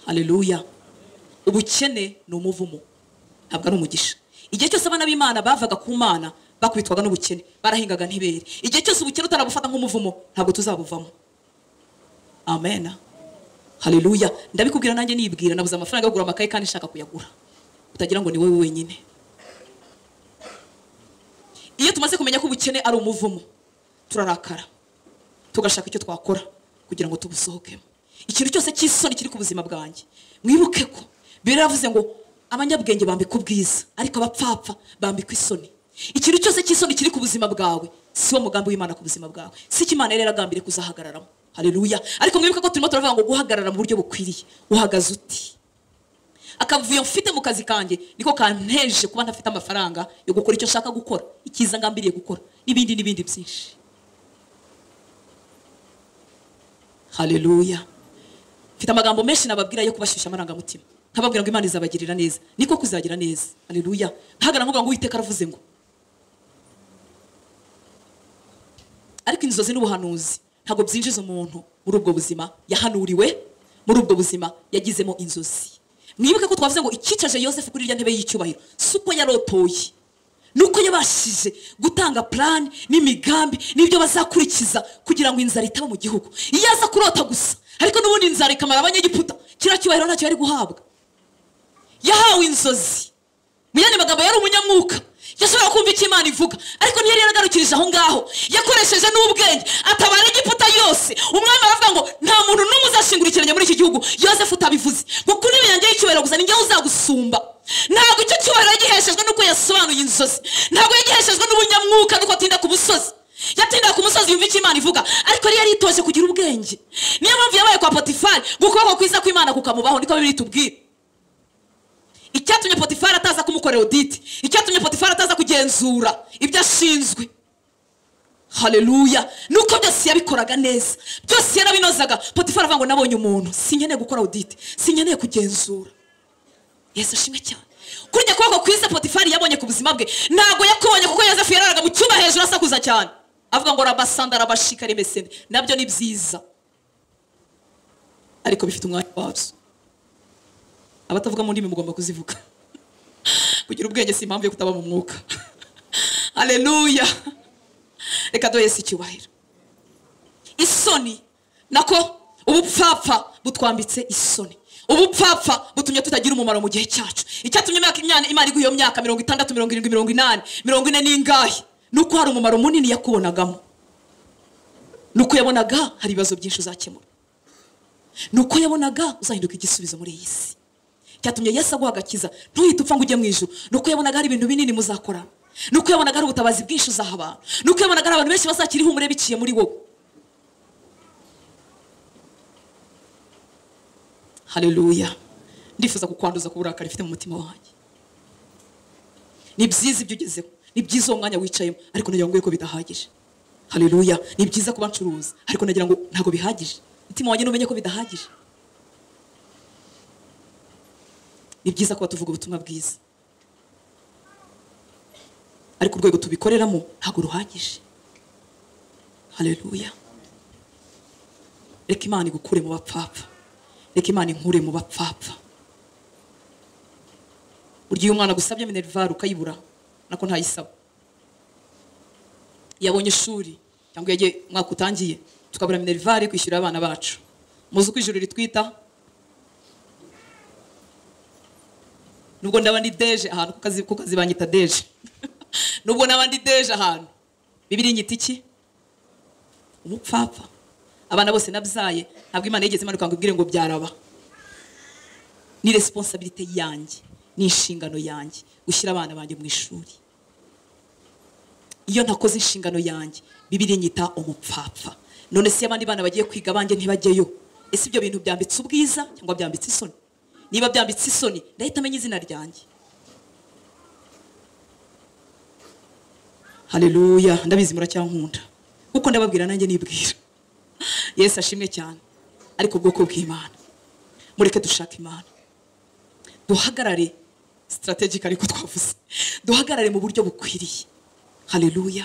hareruya ubukene ni umuvumo ntabwo ari umugisha igihe cyose abana b'imana bavaga ku mana bakubitwaga n'ubukene barahingaga ntibere igihe cyose ubukene utarabufata nk'umuvumo ntabwo tuzabuvamo amena hareruya ndabikubwira nanjye nibwira nabuze amafaranga yo kugura amakaye kandi nshaka kuyagura utagira ngo ni wowe wenyine iyo tumaze kumenya ko ubukene ari umuvumo turarakara tugashaka icyo twakora kugira ngo tubusohokemo ikintu cyose cy'isoni kiri ku buzima bwanjye mwibuke ko biravuze ngo abanyabwenge bambika ubwiza ariko abapfapfa bambika isoni ikintu cyose cy'isoni kiri ku buzima bwawe si wo mugambi w'imana ku buzima bwawe si icyo imana yari yaragambiriye kuzahagararamo hareruya ariko mwibuke ko turimo turavuga ngo guhagarara mu buryo bukwiriye uhagaze uti akavuyo mfite mu kazi kanjye niko kanteje kuba ntafite amafaranga yo gukora icyo nshaka gukora icyiza ngambiriye gukora n'ibindi n'ibindi byinshi haleluya mfite amagambo menshi nababwira yo kubashyushya amarangamutima nkababwira ngo imana izabagirira neza niko kuzagira neza haleluya ntahagara nkuvuga ngo uwiteka aravuze ngo ariko inzozi n'ubuhanuzi ntabwo byinjiza umuntu muri ubwo buzima yahanuriwe muri ubwo buzima yagizemo inzozi mwibuke ko twavuze ngo icyicaje yosefu kuri irya ntebe y'icyubahiro si uko yarotoye ni uko yabashije gutanga purani n'imigambi n'ibyo bazakurikiza kugira ngo inzara itaba mu gihugu iyo aza kurota gusa ariko n'ubundi inzara ikamara abanyegiputa kiriya cyubahiro ntacyo yari guhabwa yahawe inzozi mu yandi magambo yari umunyamwuka yashobora kumva icyo imana ivuga ariko ntiyari yaragarukirije aho ngaho yakoresheje n'ubwenge atabara igiputa yose umwami aravuga ngo nta muntu n'umwe uzashingura ikirenge muri iki gihugu yosefu utabivuze ngo kuri ibi yanjye y'icyubahiro gusa ninjye uzagusumba ntabwo icyo cyubahiro yagiheshejwe n'uko yasobanuye inzozi ntabwo yagiheshejwe n'ubunyamwuka n'uko atinda ku musozi yatindaga ku musozi yumva icyo imana ivuga ariko yari yaritoje kugira ubwenge niyo mpamvu yabaye kwa potifari gukuboko kwiza kw'imana kukamubaho niko bibiri tubwira icyatumye potifari ataza kumukorera oditi icyatumye potifari ataza kugenzura ibyo ashinzwe haleluya nuko byose yabikoraga neza byose yarabinozaga potifari avuga ngo nabonye umuntu sinkeneye gukora oditi sinkeneye kugenzura yesu ashimwe cyane kuri iryo kuboko kwiza potifari yabonye ku buzima bwe ntabwo yakubonye kuko yosefu yararaga mu cyumba hejuru asakuza cyane avuga ngo rabasanda rabashika remesende nabyo ni byiza ariko bifite umwanya wabyo abatavuga mu ndimi mugomba kuzivuga kugira ubwenge si impamvu yo kutaba mu mwuka haleluya reka duhe si icyubahiro isoni nako ubupfapfa butwambitse isoni ubupfapfa butumye tutagira umumaro mu gihe cyacu icyatumye imyaka imyana imana iguha iyo myaka mirongo itandatu mirongo irindwi mirongo inani mirongo ine n'ingahe ni uko hari umumaro munini yakubonagamo ni uko yabonaga hari ibibazo byinshi uzakemura ni uko yabonaga uzahinduka igisubizo muri iyi si cyatumye yesu aguha agakiza ntuhite upfa ngo ujye mu ijoro ni uko yabonaga hari ibintu binini muzakora ni uko yabonaga hari ubutabazi bwinshi uzaha abantu ni uko yabonaga hari abantu benshi bazakira ihumure biciye muri wowe haleluya ndifuza kukwanduza ku burakari ifite mu mutima wanjye ni byiza ibyo ugezeho ni byiza uwo mwanya wicayemo ariko nagira ngo yuko bidahagije haleluya ni byiza kuba ncuruza ariko nagira ngo ntabwo bihagije umutima wanjye numenye ko bidahagije ni byiza kuba tuvuga ubutumwa bwiza ariko urwego tubikoreramo ntabwo ruhagije haleluya reka imana igukure mu bapfapfa reka imana inkure mu bapfapfa burya iyo umwana agusabye minerivare ukayibura nako ntayisaba yabonye ishuri cyangwa yagiye umwaka utangiye tukabura minerivare kwishyurira abana bacu muzi uko ijuru ritwita nubwo ndaba ndi deje ahantu ku kazi banyita deje nubwo naba ndi deje ahantu bibiri inyita iki umupfapfa abana bose nabyaye ntabwo imana yigeze imanuka ngo ibwire ngo byaraba ni resiponsabirite yanjye ni inshingano yanjye gushyira abana banjye mu ishuri iyo ntakoze inshingano yanjye bibiri inyita umupfapfa none si abandi bana bagiye kwiga abanjye ntibajyeyo ese ibyo bintu byambitse ubwiza cyangwa byambitse isoni niba byambitse isoni ndahita amenya izina ryanjye haleluya ndabizi muracyankunda kuko ndababwira nanjye nibwira yesu ashimwe cyane ariko ubwoko bw'imana mureke dushaka imana duhagarare sitarategika ariko twavuze duhagarare mu buryo bukwiriye haleluya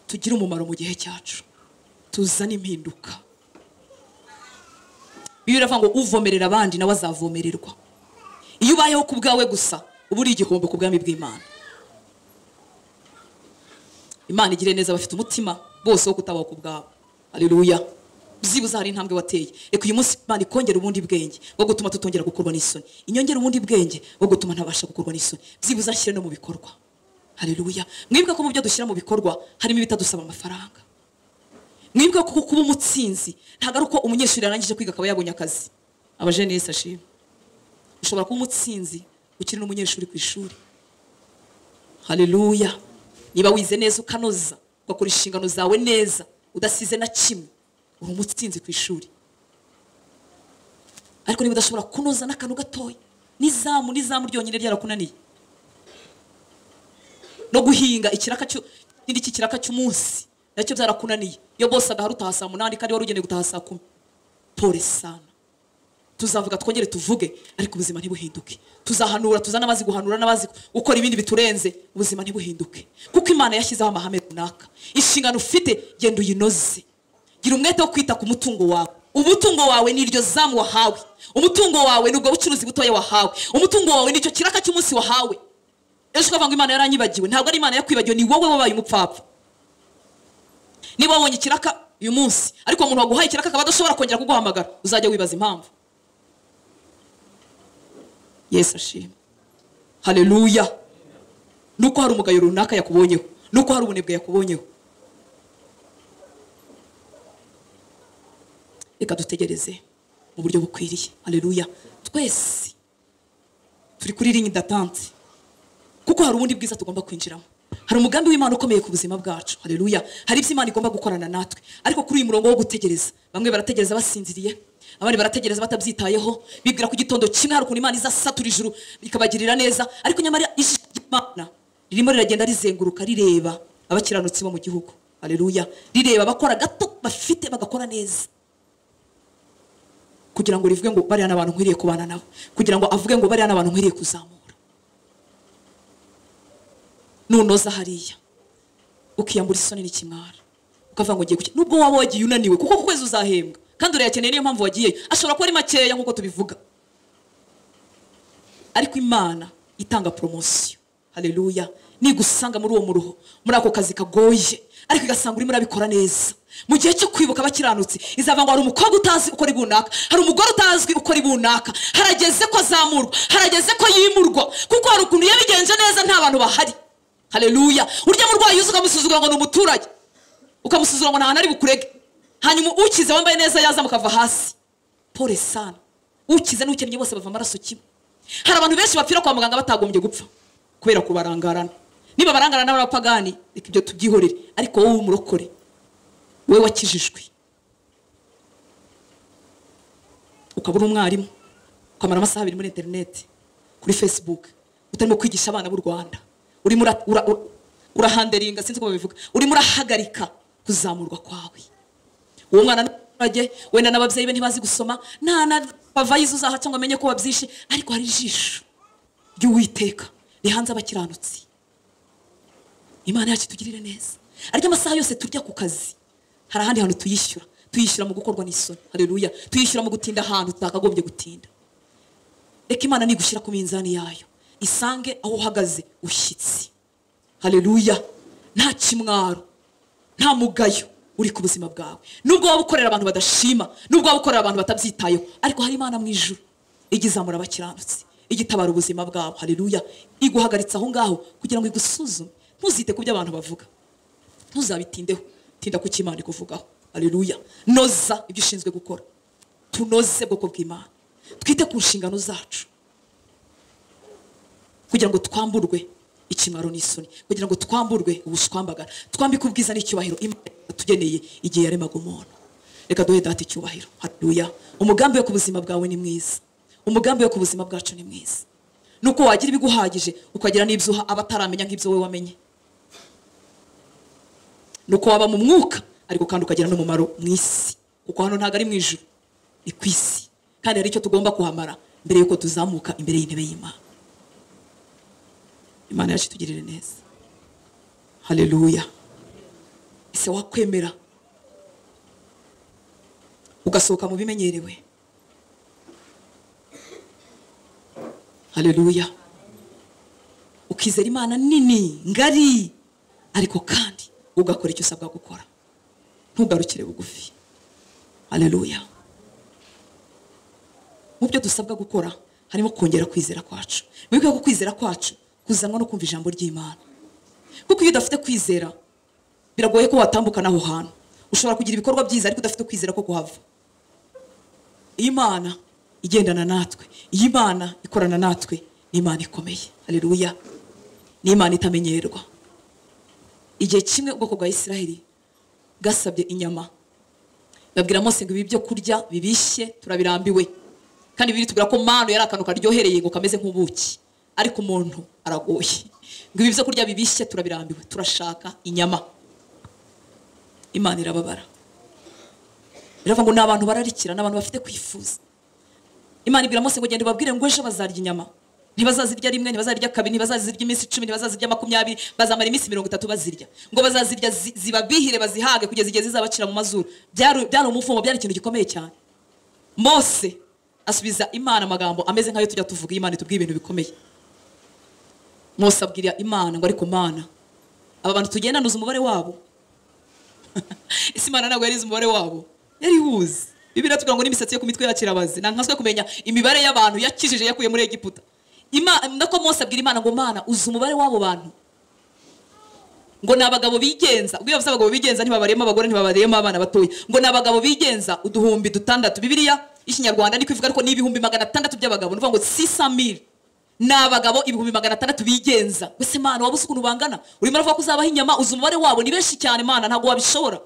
tugire umumaro mu gihe cyacu tuzane impinduka bibiri iravuga ngo uvomerera abandi nawe azavomererwa iyo ubayeho ku bwawe gusa uba uri igihombo ku bwami bw'imana imana igire neza bafite umutima bose wo kutabaho ku bwawe haleluya byibuze hari intambwe wateye reka uyu munsi imana ikongera ubundi bwenge bwo gutuma tutongera gukorwa n'isoni inyongera ubundi bwenge bwo gutuma ntabasha gukorwa n'isoni byibuze ashyire no mu bikorwa haleluya mwibuke ko mu byo dushyira mu bikorwa harimo ibitadusaba amafaranga mwibuke ko kuba umutsinzi ntabwo ari uko umunyeshuri yarangije kwiga akaba yabonye akazi abajene yese ashima ushobora kuba umutsinzi ukiri n'umunyeshuri ku ishuri haleluya niba wize neza ukanoza ugakora inshingano zawe neza udasize na kimwe uri umutsinzi ku ishuri ariko niba udashobora kunoza n'akantu gatoya n'izamu n'izamu ryonyine ryarakunaniye no guhinga ikiraka cyo n'indi kiraka cy'umunsi nacyo byarakunaniye iyo bose agahari utaha saa munani kandi wari ugenewe gutaha saa kumi pore sana tuzavuga twongere tuvuge ariko ubuzima ntibuhinduke tuzahanura tuzana amazi guhanura n'abazi gukora ibindi biturenze ubuzima ntibuhinduke kuko imana yashyizeho amahame runaka inshingano ufite genda uyinoze gira umwete wo kwita ku mutungo wawe umutungo wawe ni iryo zamu wahawe umutungo wawe ni ubwo bucuruzi butoya wahawe umutungo wawe ni icyo kiraka cy'umunsi wahawe ejo ukavuga ngo imana yaranyibagiwe ntabwo ari imana yakwibagiwe ni wowe wabaye umupfapfa niba wabonye ikiraka uyu munsi ariko umuntu waguhaye ikiraka akaba adashobora kongera kuguhamagara uzajya wibaza impamvu yesu ashimwe haleluya nuko hari umugayo runaka yakubonyeho nuko hari ubunebwe yakubonyeho reka dutegereze mu buryo bukwiriye haleluya twese turi kuri ringi datante kuko hari ubundi bwiza tugomba kwinjiramo hari umugambi w'imana ukomeye ku buzima bwacu haleluya hari ibyo imana igomba gukorana natwe ariko kuri uyu murongo wo gutegereza bamwe barategereza basinziriye abandi barategereza batabyitayeho bibwira ku gitondo kimwe hari ukuntu imana izasatura ijuru ikabagirira neza ariko nyamara ijisho ry'imana ririmo riragenda rizenguruka rireba abakiranutsi bo mu gihugu haleluya rireba abakora gato bafite bagakora neza kugira ngo rivuge ngo bariya n'abantu nkwiriye kubana nabo kugira ngo avuge ngo bariya n'abantu nkwiriye kuzamura nunoza hariya ukiyambura isoni n'ikimwara ukavuga ngo ngiye guki nubwo waba wagiye unaniwe kuko ku kwezi uzahembwa kandi urayakeneye niyo mpamvu wagiyeyo ashobora kuba ari makeya nk'uko tubivuga ariko imana itanga poromosiyo haleluya nigusanga muri uwo muruho muri ako kazi kagoye ariko igasanga urimo urabikora neza mu gihe cyo kwibuka abakiranutsi izava ngo hari umukobwa utazi ukora ibunaka hari umugore utazwi ukora ibunaka harageze ko azamurwa harageze ko yimurwa kuko hari ukuntu yabigenje neza nta bantu bahari haleluya urya murwayi yuzuka ukamusuzugura ngo ni umuturage ukamusuzugura ngo nta hantu ari bukurege hanyuma ukize wambaye neza yaza mukava hasi pore sana ukize n'ukennye bose bava amaraso kimwe hari abantu benshi bapfira kwa muganga batagombye gupfa kubera kubarangarana niba barangarana n'abapagani reka ibyo tubyihorere ariko wowe umurokore we wakijijwe ukaba uri umwarimu ukamara amasaha abiri muri interineti kuri facebook utarimo kwigisha abana b'u rwanda urimo ura- ura- ura- urahanderinga sinzi uko babivuga urimo urahagarika kuzamurwa kwawe uwo mwana n'abaturage wenda n'ababyeyi be ntibazi gusoma nta na bavayizi uzaha cyangwa amenye ko wabyishe ariko hari ijisho ry'uwiteka rihanze abakiranutsi imana yacu itugirire neza ariko amasaha yose turya ku kazi hari ahandi hantu tuyishyura tuyishyura mu gukorwa n'isoni hareruya tuyishyura mu gutinda ahantu tutakagombye gutinda reka imana nigushyira ku minzani yayo isange aho uhagaze ushyitsi hareruya nta kimwaro nta mugayo uri ku buzima bwawe nubwo waba ukorera abantu badashima nubwo waba ukorera abantu batabyitayeho ariko hari imana mu ijuru ijya izamura abakiranutsi ijya itabara ubuzima bwabo hareruya iguhagaritse aho ngaho kugira ngo igusuzume ntuzite ku byo abantu bavuga ntuzabitindeho tinda ku cyo imana ikuvugaho hareruya noza ibyo ushinzwe gukora tunoze bwoko bw'imana twite ku nshingano zacu kugira ngo twamburwe ikimwaro n'isoni kugira ngo twamburwe ubushwambagara twambike ubwiza n'icyubahiro imana yatugeneye igihe yaremaga umuntu reka duhe data icyubahiro haleluya umugambi wo ku buzima bwawe ni mwiza umugambi wo ku buzima bwacu ni mwiza nuko wagira ibiguhagije ukagira n'ibyo uha abataramenya nk'ibyo wowe wamenye nuko waba mu mwuka ariko kandi ukagira n'umumaro mu isi kuko hano ntabwo ari mu ijuru ni ku isi kandi hari icyo tugomba kuhamara mbere y'uko tuzamuka imbere y'intebe y'imana imana yacu itugirire neza haleluya ese wakwemera ugasohoka mu bimenyerewe haleluya ukizera imana nini ngari ariko kandi ugakora icyo usabwa gukora ntugarukire bugufi haleluya mu byo dusabwa gukora harimo kongera kwizera kwacu wibuke ko kwizera kwacu kuzanwa no kumva ijambo ry'imana kuko iyo udafite kwizera biragoye ko watambukana aho hantu ushobora kugira ibikorwa byiza ariko udafite kwizera ko kuhava imana igendana natwe iyi Imana ikorana natwe ni Imana ikomeye hareruya ni Imana itamenyerwa igihe kimwe ubwoko bwa Isiraheli bwasabye inyama babwira Mose ngo ibi byo kurya bibishye turabirambiwe kandi biri tubwira ko manu yari akantu karyohereye ngo kameze nk'ubuki ariko umuntu aragoye ngo ibi byo kurya bibishye turabirambiwe turashaka inyama imana irababara biravuga ngo ni abantu bararikira ni abantu bafite kwifuza imana ibwira Mose ngo genda ubabwire ngo ejo bazarya inyama ntibazazirya rimwe ntibazazirya kabiri ntibazazirya iminsi icumi ntibazazirya makumyabiri bazamara iminsi mirongo itatu bazirya ngo bazazirya zi- zibabihire bazihage kugeza igihe zizabacira mu mazuru byari byari umuvumo byari ikintu gikomeye cyane mose asubiza imana amagambo ameze nk'ayo tujya tuvuga imana itubwiye ibintu bikomeye mose abwira imana ngo ariko mana aba bantu tugendanuza umubare wabo ese imana ntabwo yarizi umubare wabo yariwuzi bibiri tugira ngo n'imisatsi yo ku mitwe yakirabazi ntankaswe kumenya imibare y'abantu yakijije yakuye muri egiputa Ima- nako mose abwira imana ngo mana uzi umubare w'abo bantu ngo ni abagabo bigenza ubwo iyo bavuze abagabo bigenza ntibabariyemo abagore ntibabariyemo abana batoya ngo ni abagabo bigenza uduhumbi dutandatu bibiriya y'ikinyarwanda niko ivuga ariko ni ibihumbi magana atandatu by'abagabo ni ukuvuga ngo sisamiri ni abagabo ibihumbi magana atandatu bigenza gusa imana waba uzi ukuntu bangana urimo uravuga ko uzabaha inyama uzi umubare wabo ni benshi cyane mana ntabwo wabishobora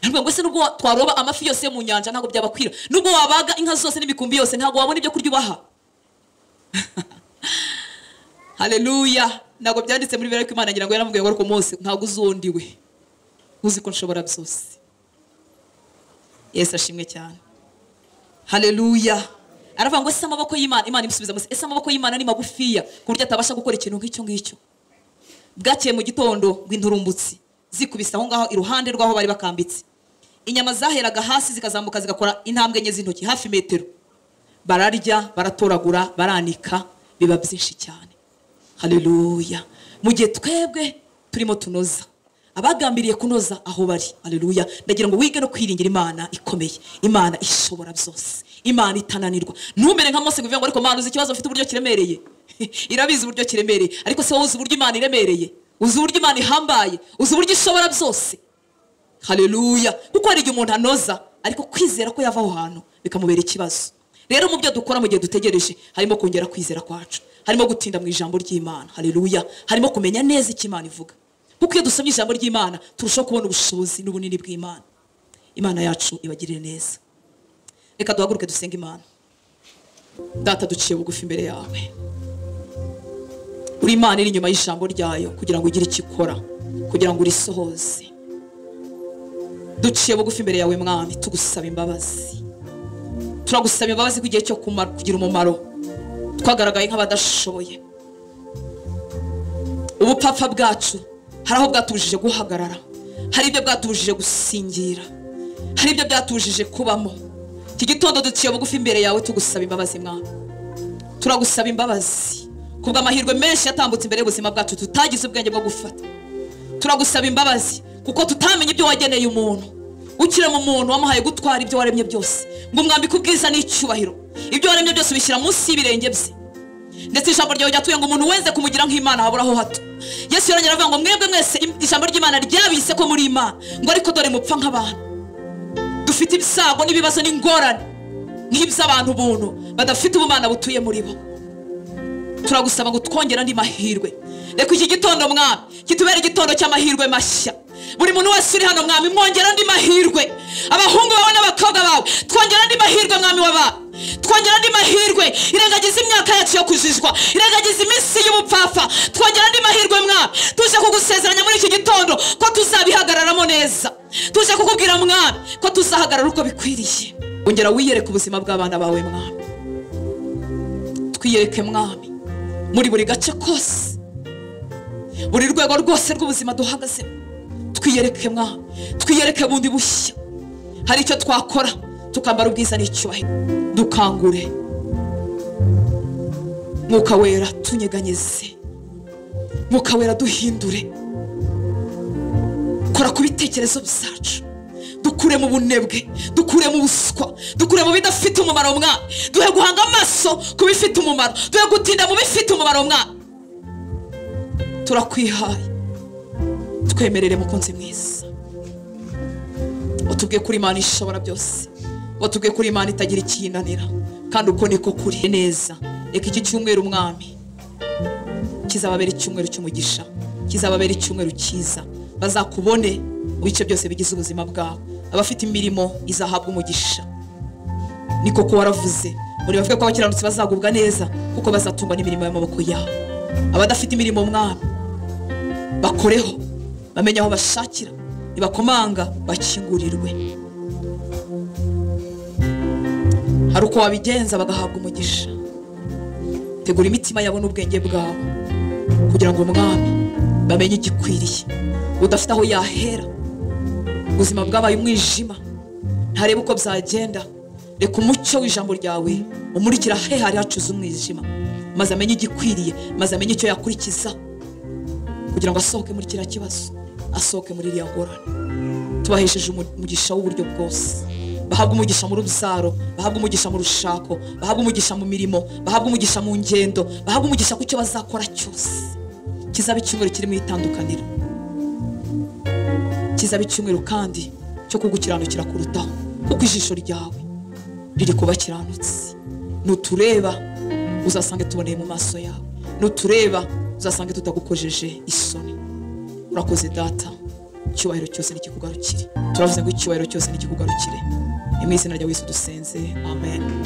Ntabwo ngo se nubwo wa- twaroba amafi yose yo mu nyanja ntabwo byabakwira nubwo wabaga inka zose n'imikumbi yose ntabwo wabona ibyo kurya ubaha haleluya ntabwo byanditse muri bibiri ariko imana ngira ngo yaramubwiye ngo ariko mose ntabwo uzundi we uzi ko nshobora byose yesu ashimwe cyane haleluya aravuga ngo ese amaboko y'imana imana imusubiza mose ese amaboko y'imana ni magufiya ku buryo atabasha gukora ikintu nk'icyo ngicyo bwakeye mu gitondo rw'inturumbutsi zikubise aho ngaho iruhande rw'aho bari bakambitse inyama zaheraga hasi zikazamuka zigakora intambwe enye z'intoki hafi metero bararya baratoragura baranika biba byinshi cyane haleluya mu gihe twebwe turimo tunoza abagambiriye kunoza aho bari haleluya ndagira ngo wige no kwiringira imana ikomeye imana ishobora byose imana itananirwa ntumere nka mose ngo uvuge ngo ariko mana uzi ikibazo mfite uburyo kiremereye irabizi uburyo kiremereye ariko se wowe uzi uburyo imana iremereye uzi uburyo imana ihambaye uzi uburyo ishobora byose haleluya kuko hari igihe umuntu anoza ariko kwizera ko yava aho hantu bikamubera ikibazo rero mu byo dukora mu gihe dutegereje harimo kongera kwizera kwacu harimo gutinda mu ijambo ry'imana haleluya harimo kumenya neza icyo imana ivuga kuko iyo dusomye ijambo ry'imana turushaho kubona ubushobozi n'ubunini bw'imana imana yacu ibagirire neza reka duhaguruke dusenge imana data duciye bugufi imbere yawe uri imana iri inyuma y'ijambo ryayo kugira ngo ugire icyo ikora kugira ngo urisohoze duciye bugufi imbere yawe mwami tugusaba imbabazi turagusaba imbabazi ko igihe cyo kumara- kugira umumaro twagaragaye nk'abadashoboye ubupfapfa bwacu hari aho bwatubujije guhagarara hari ibyo bwatubujije gusingira hari ibyo byatubujije kubamo iki gitondo duciye bugufi imbere yawe tugusaba imbabazi mwami turagusaba imbabazi kubw'amahirwe menshi yatambutse imbere y'ubuzima bwacu tutagize ubwenge bwo gufata turagusaba imbabazi kuko tutamenya ibyo wageneye umuntu ukirema umuntu wamuhaye gutwara ibyo waremye byose ngo umwambike ubwiza n'icyubahiro ibyo waremye byose ubishyira munsi y'ibirenge bye ndetse ijambo ryawe ryatuye ngo umuntu wenze kumugira nk'imana habura aho hato yesu yarongera avuga ngo mwebwe mwese im- ijambo ry'imana ryabise ko muri imana ngo ariko dore mupfa nk'abantu dufite ibyago n'ibibazo n'ingorane nk'iby'abantu buntu badafite ubumana butuye muri bo turagusaba ngo twongere andi mahirwe reka iki gitondo mwami kitubere igitondo cy'amahirwe mashya buri muntu wese uri hano mwami mwongere andi mahirwe abahungu bawe n'abakobwa bawe twongere andi mahirwe mwami wabawe twongere andi mahirwe irengagiza imyaka yacu yo kujijwa irengagiza iminsi y'ubupfapfa twongere andi mahirwe mwami tuje kugusezeranya muri iki gitondo ko tuzabihagararamo neza tuje kukubwira mwami ko tuzahagarara uko bikwiriye ongera wiyereke ubuzima bw'abana bawe mwami twiyereke mwami muri buri gace kose buri rwego rwose rw'ubuzima duhagazemo twiyereke mwami twiyereke bundi bushya hari icyo twakora tukambara ubwiza n'icyubahiro dukangure mwuka wera tunyeganyeze mwuka wera duhindure kora ku bitekerezo byacu dukure mu bunebwe dukure mu buswa dukure mu bidafite umumaro mwami duhe guhanga amaso ku bifite umumaro duhe gutinda mu bifite umumaro mwami turakwihaye twemerere mukunzi mwiza utubwiye kuri imana ishobora byose watubwiye kuri imana itagira ikiyinanira kandi uko niko kuri neza reka iki cyumweru umwami kizababera icyumweru cy'umugisha kizababera icyumweru cyiza bazakubone mu bice byose bigize ubuzima bwabo abafite imirimo izahabwa umugisha ni koko waravuze muri bavuga ko abakiranutsi bazagubwa neza kuko bazatungwa n'imirimo y'amaboko yabo abadafite imirimo mwami bakoreho bamenye aho bashakira nibakomanga bakingurirwe hari uko wabigenza bagahabwa umugisha tegura imitima yabo n'ubwenge bwabo kugira ngo umwami bamenye igikwiriye udafite aho yahera ubuzima bwabaye umwijima ntareba uko byagenda reka umucyo w'ijambo ryawe umurikira he hari hacuze umwijima maze amenye igikwiriye maze amenye icyo yakurikiza kugira ngo asohoke muri kiriya kibazo asohoke muri iriya ngorane tubahesheje umugisha w'uburyo bwose bahabwa umugisha mu rubyaro bahabwa umugisha mu rushako bahabwa umugisha mu mirimo bahabwa umugisha mu ngendo bahabwa umugisha ku cyo bazakora cyose kizaba icyumweru kirimo itandukaniro kizaba icyumweru kandi cyo kugukiranukira kurutaho kuko ijisho ryawe riri ku bakiranutsi nutureba uzasange tuboneye mu maso yawe nutureba uzasange tutagukojeje isoni urakoze data icyubahiro cyose n'ikikugarukire turavuze ngo icyubahiro cyose n'ikikugarukire mu izina rya Yesu dusenze amen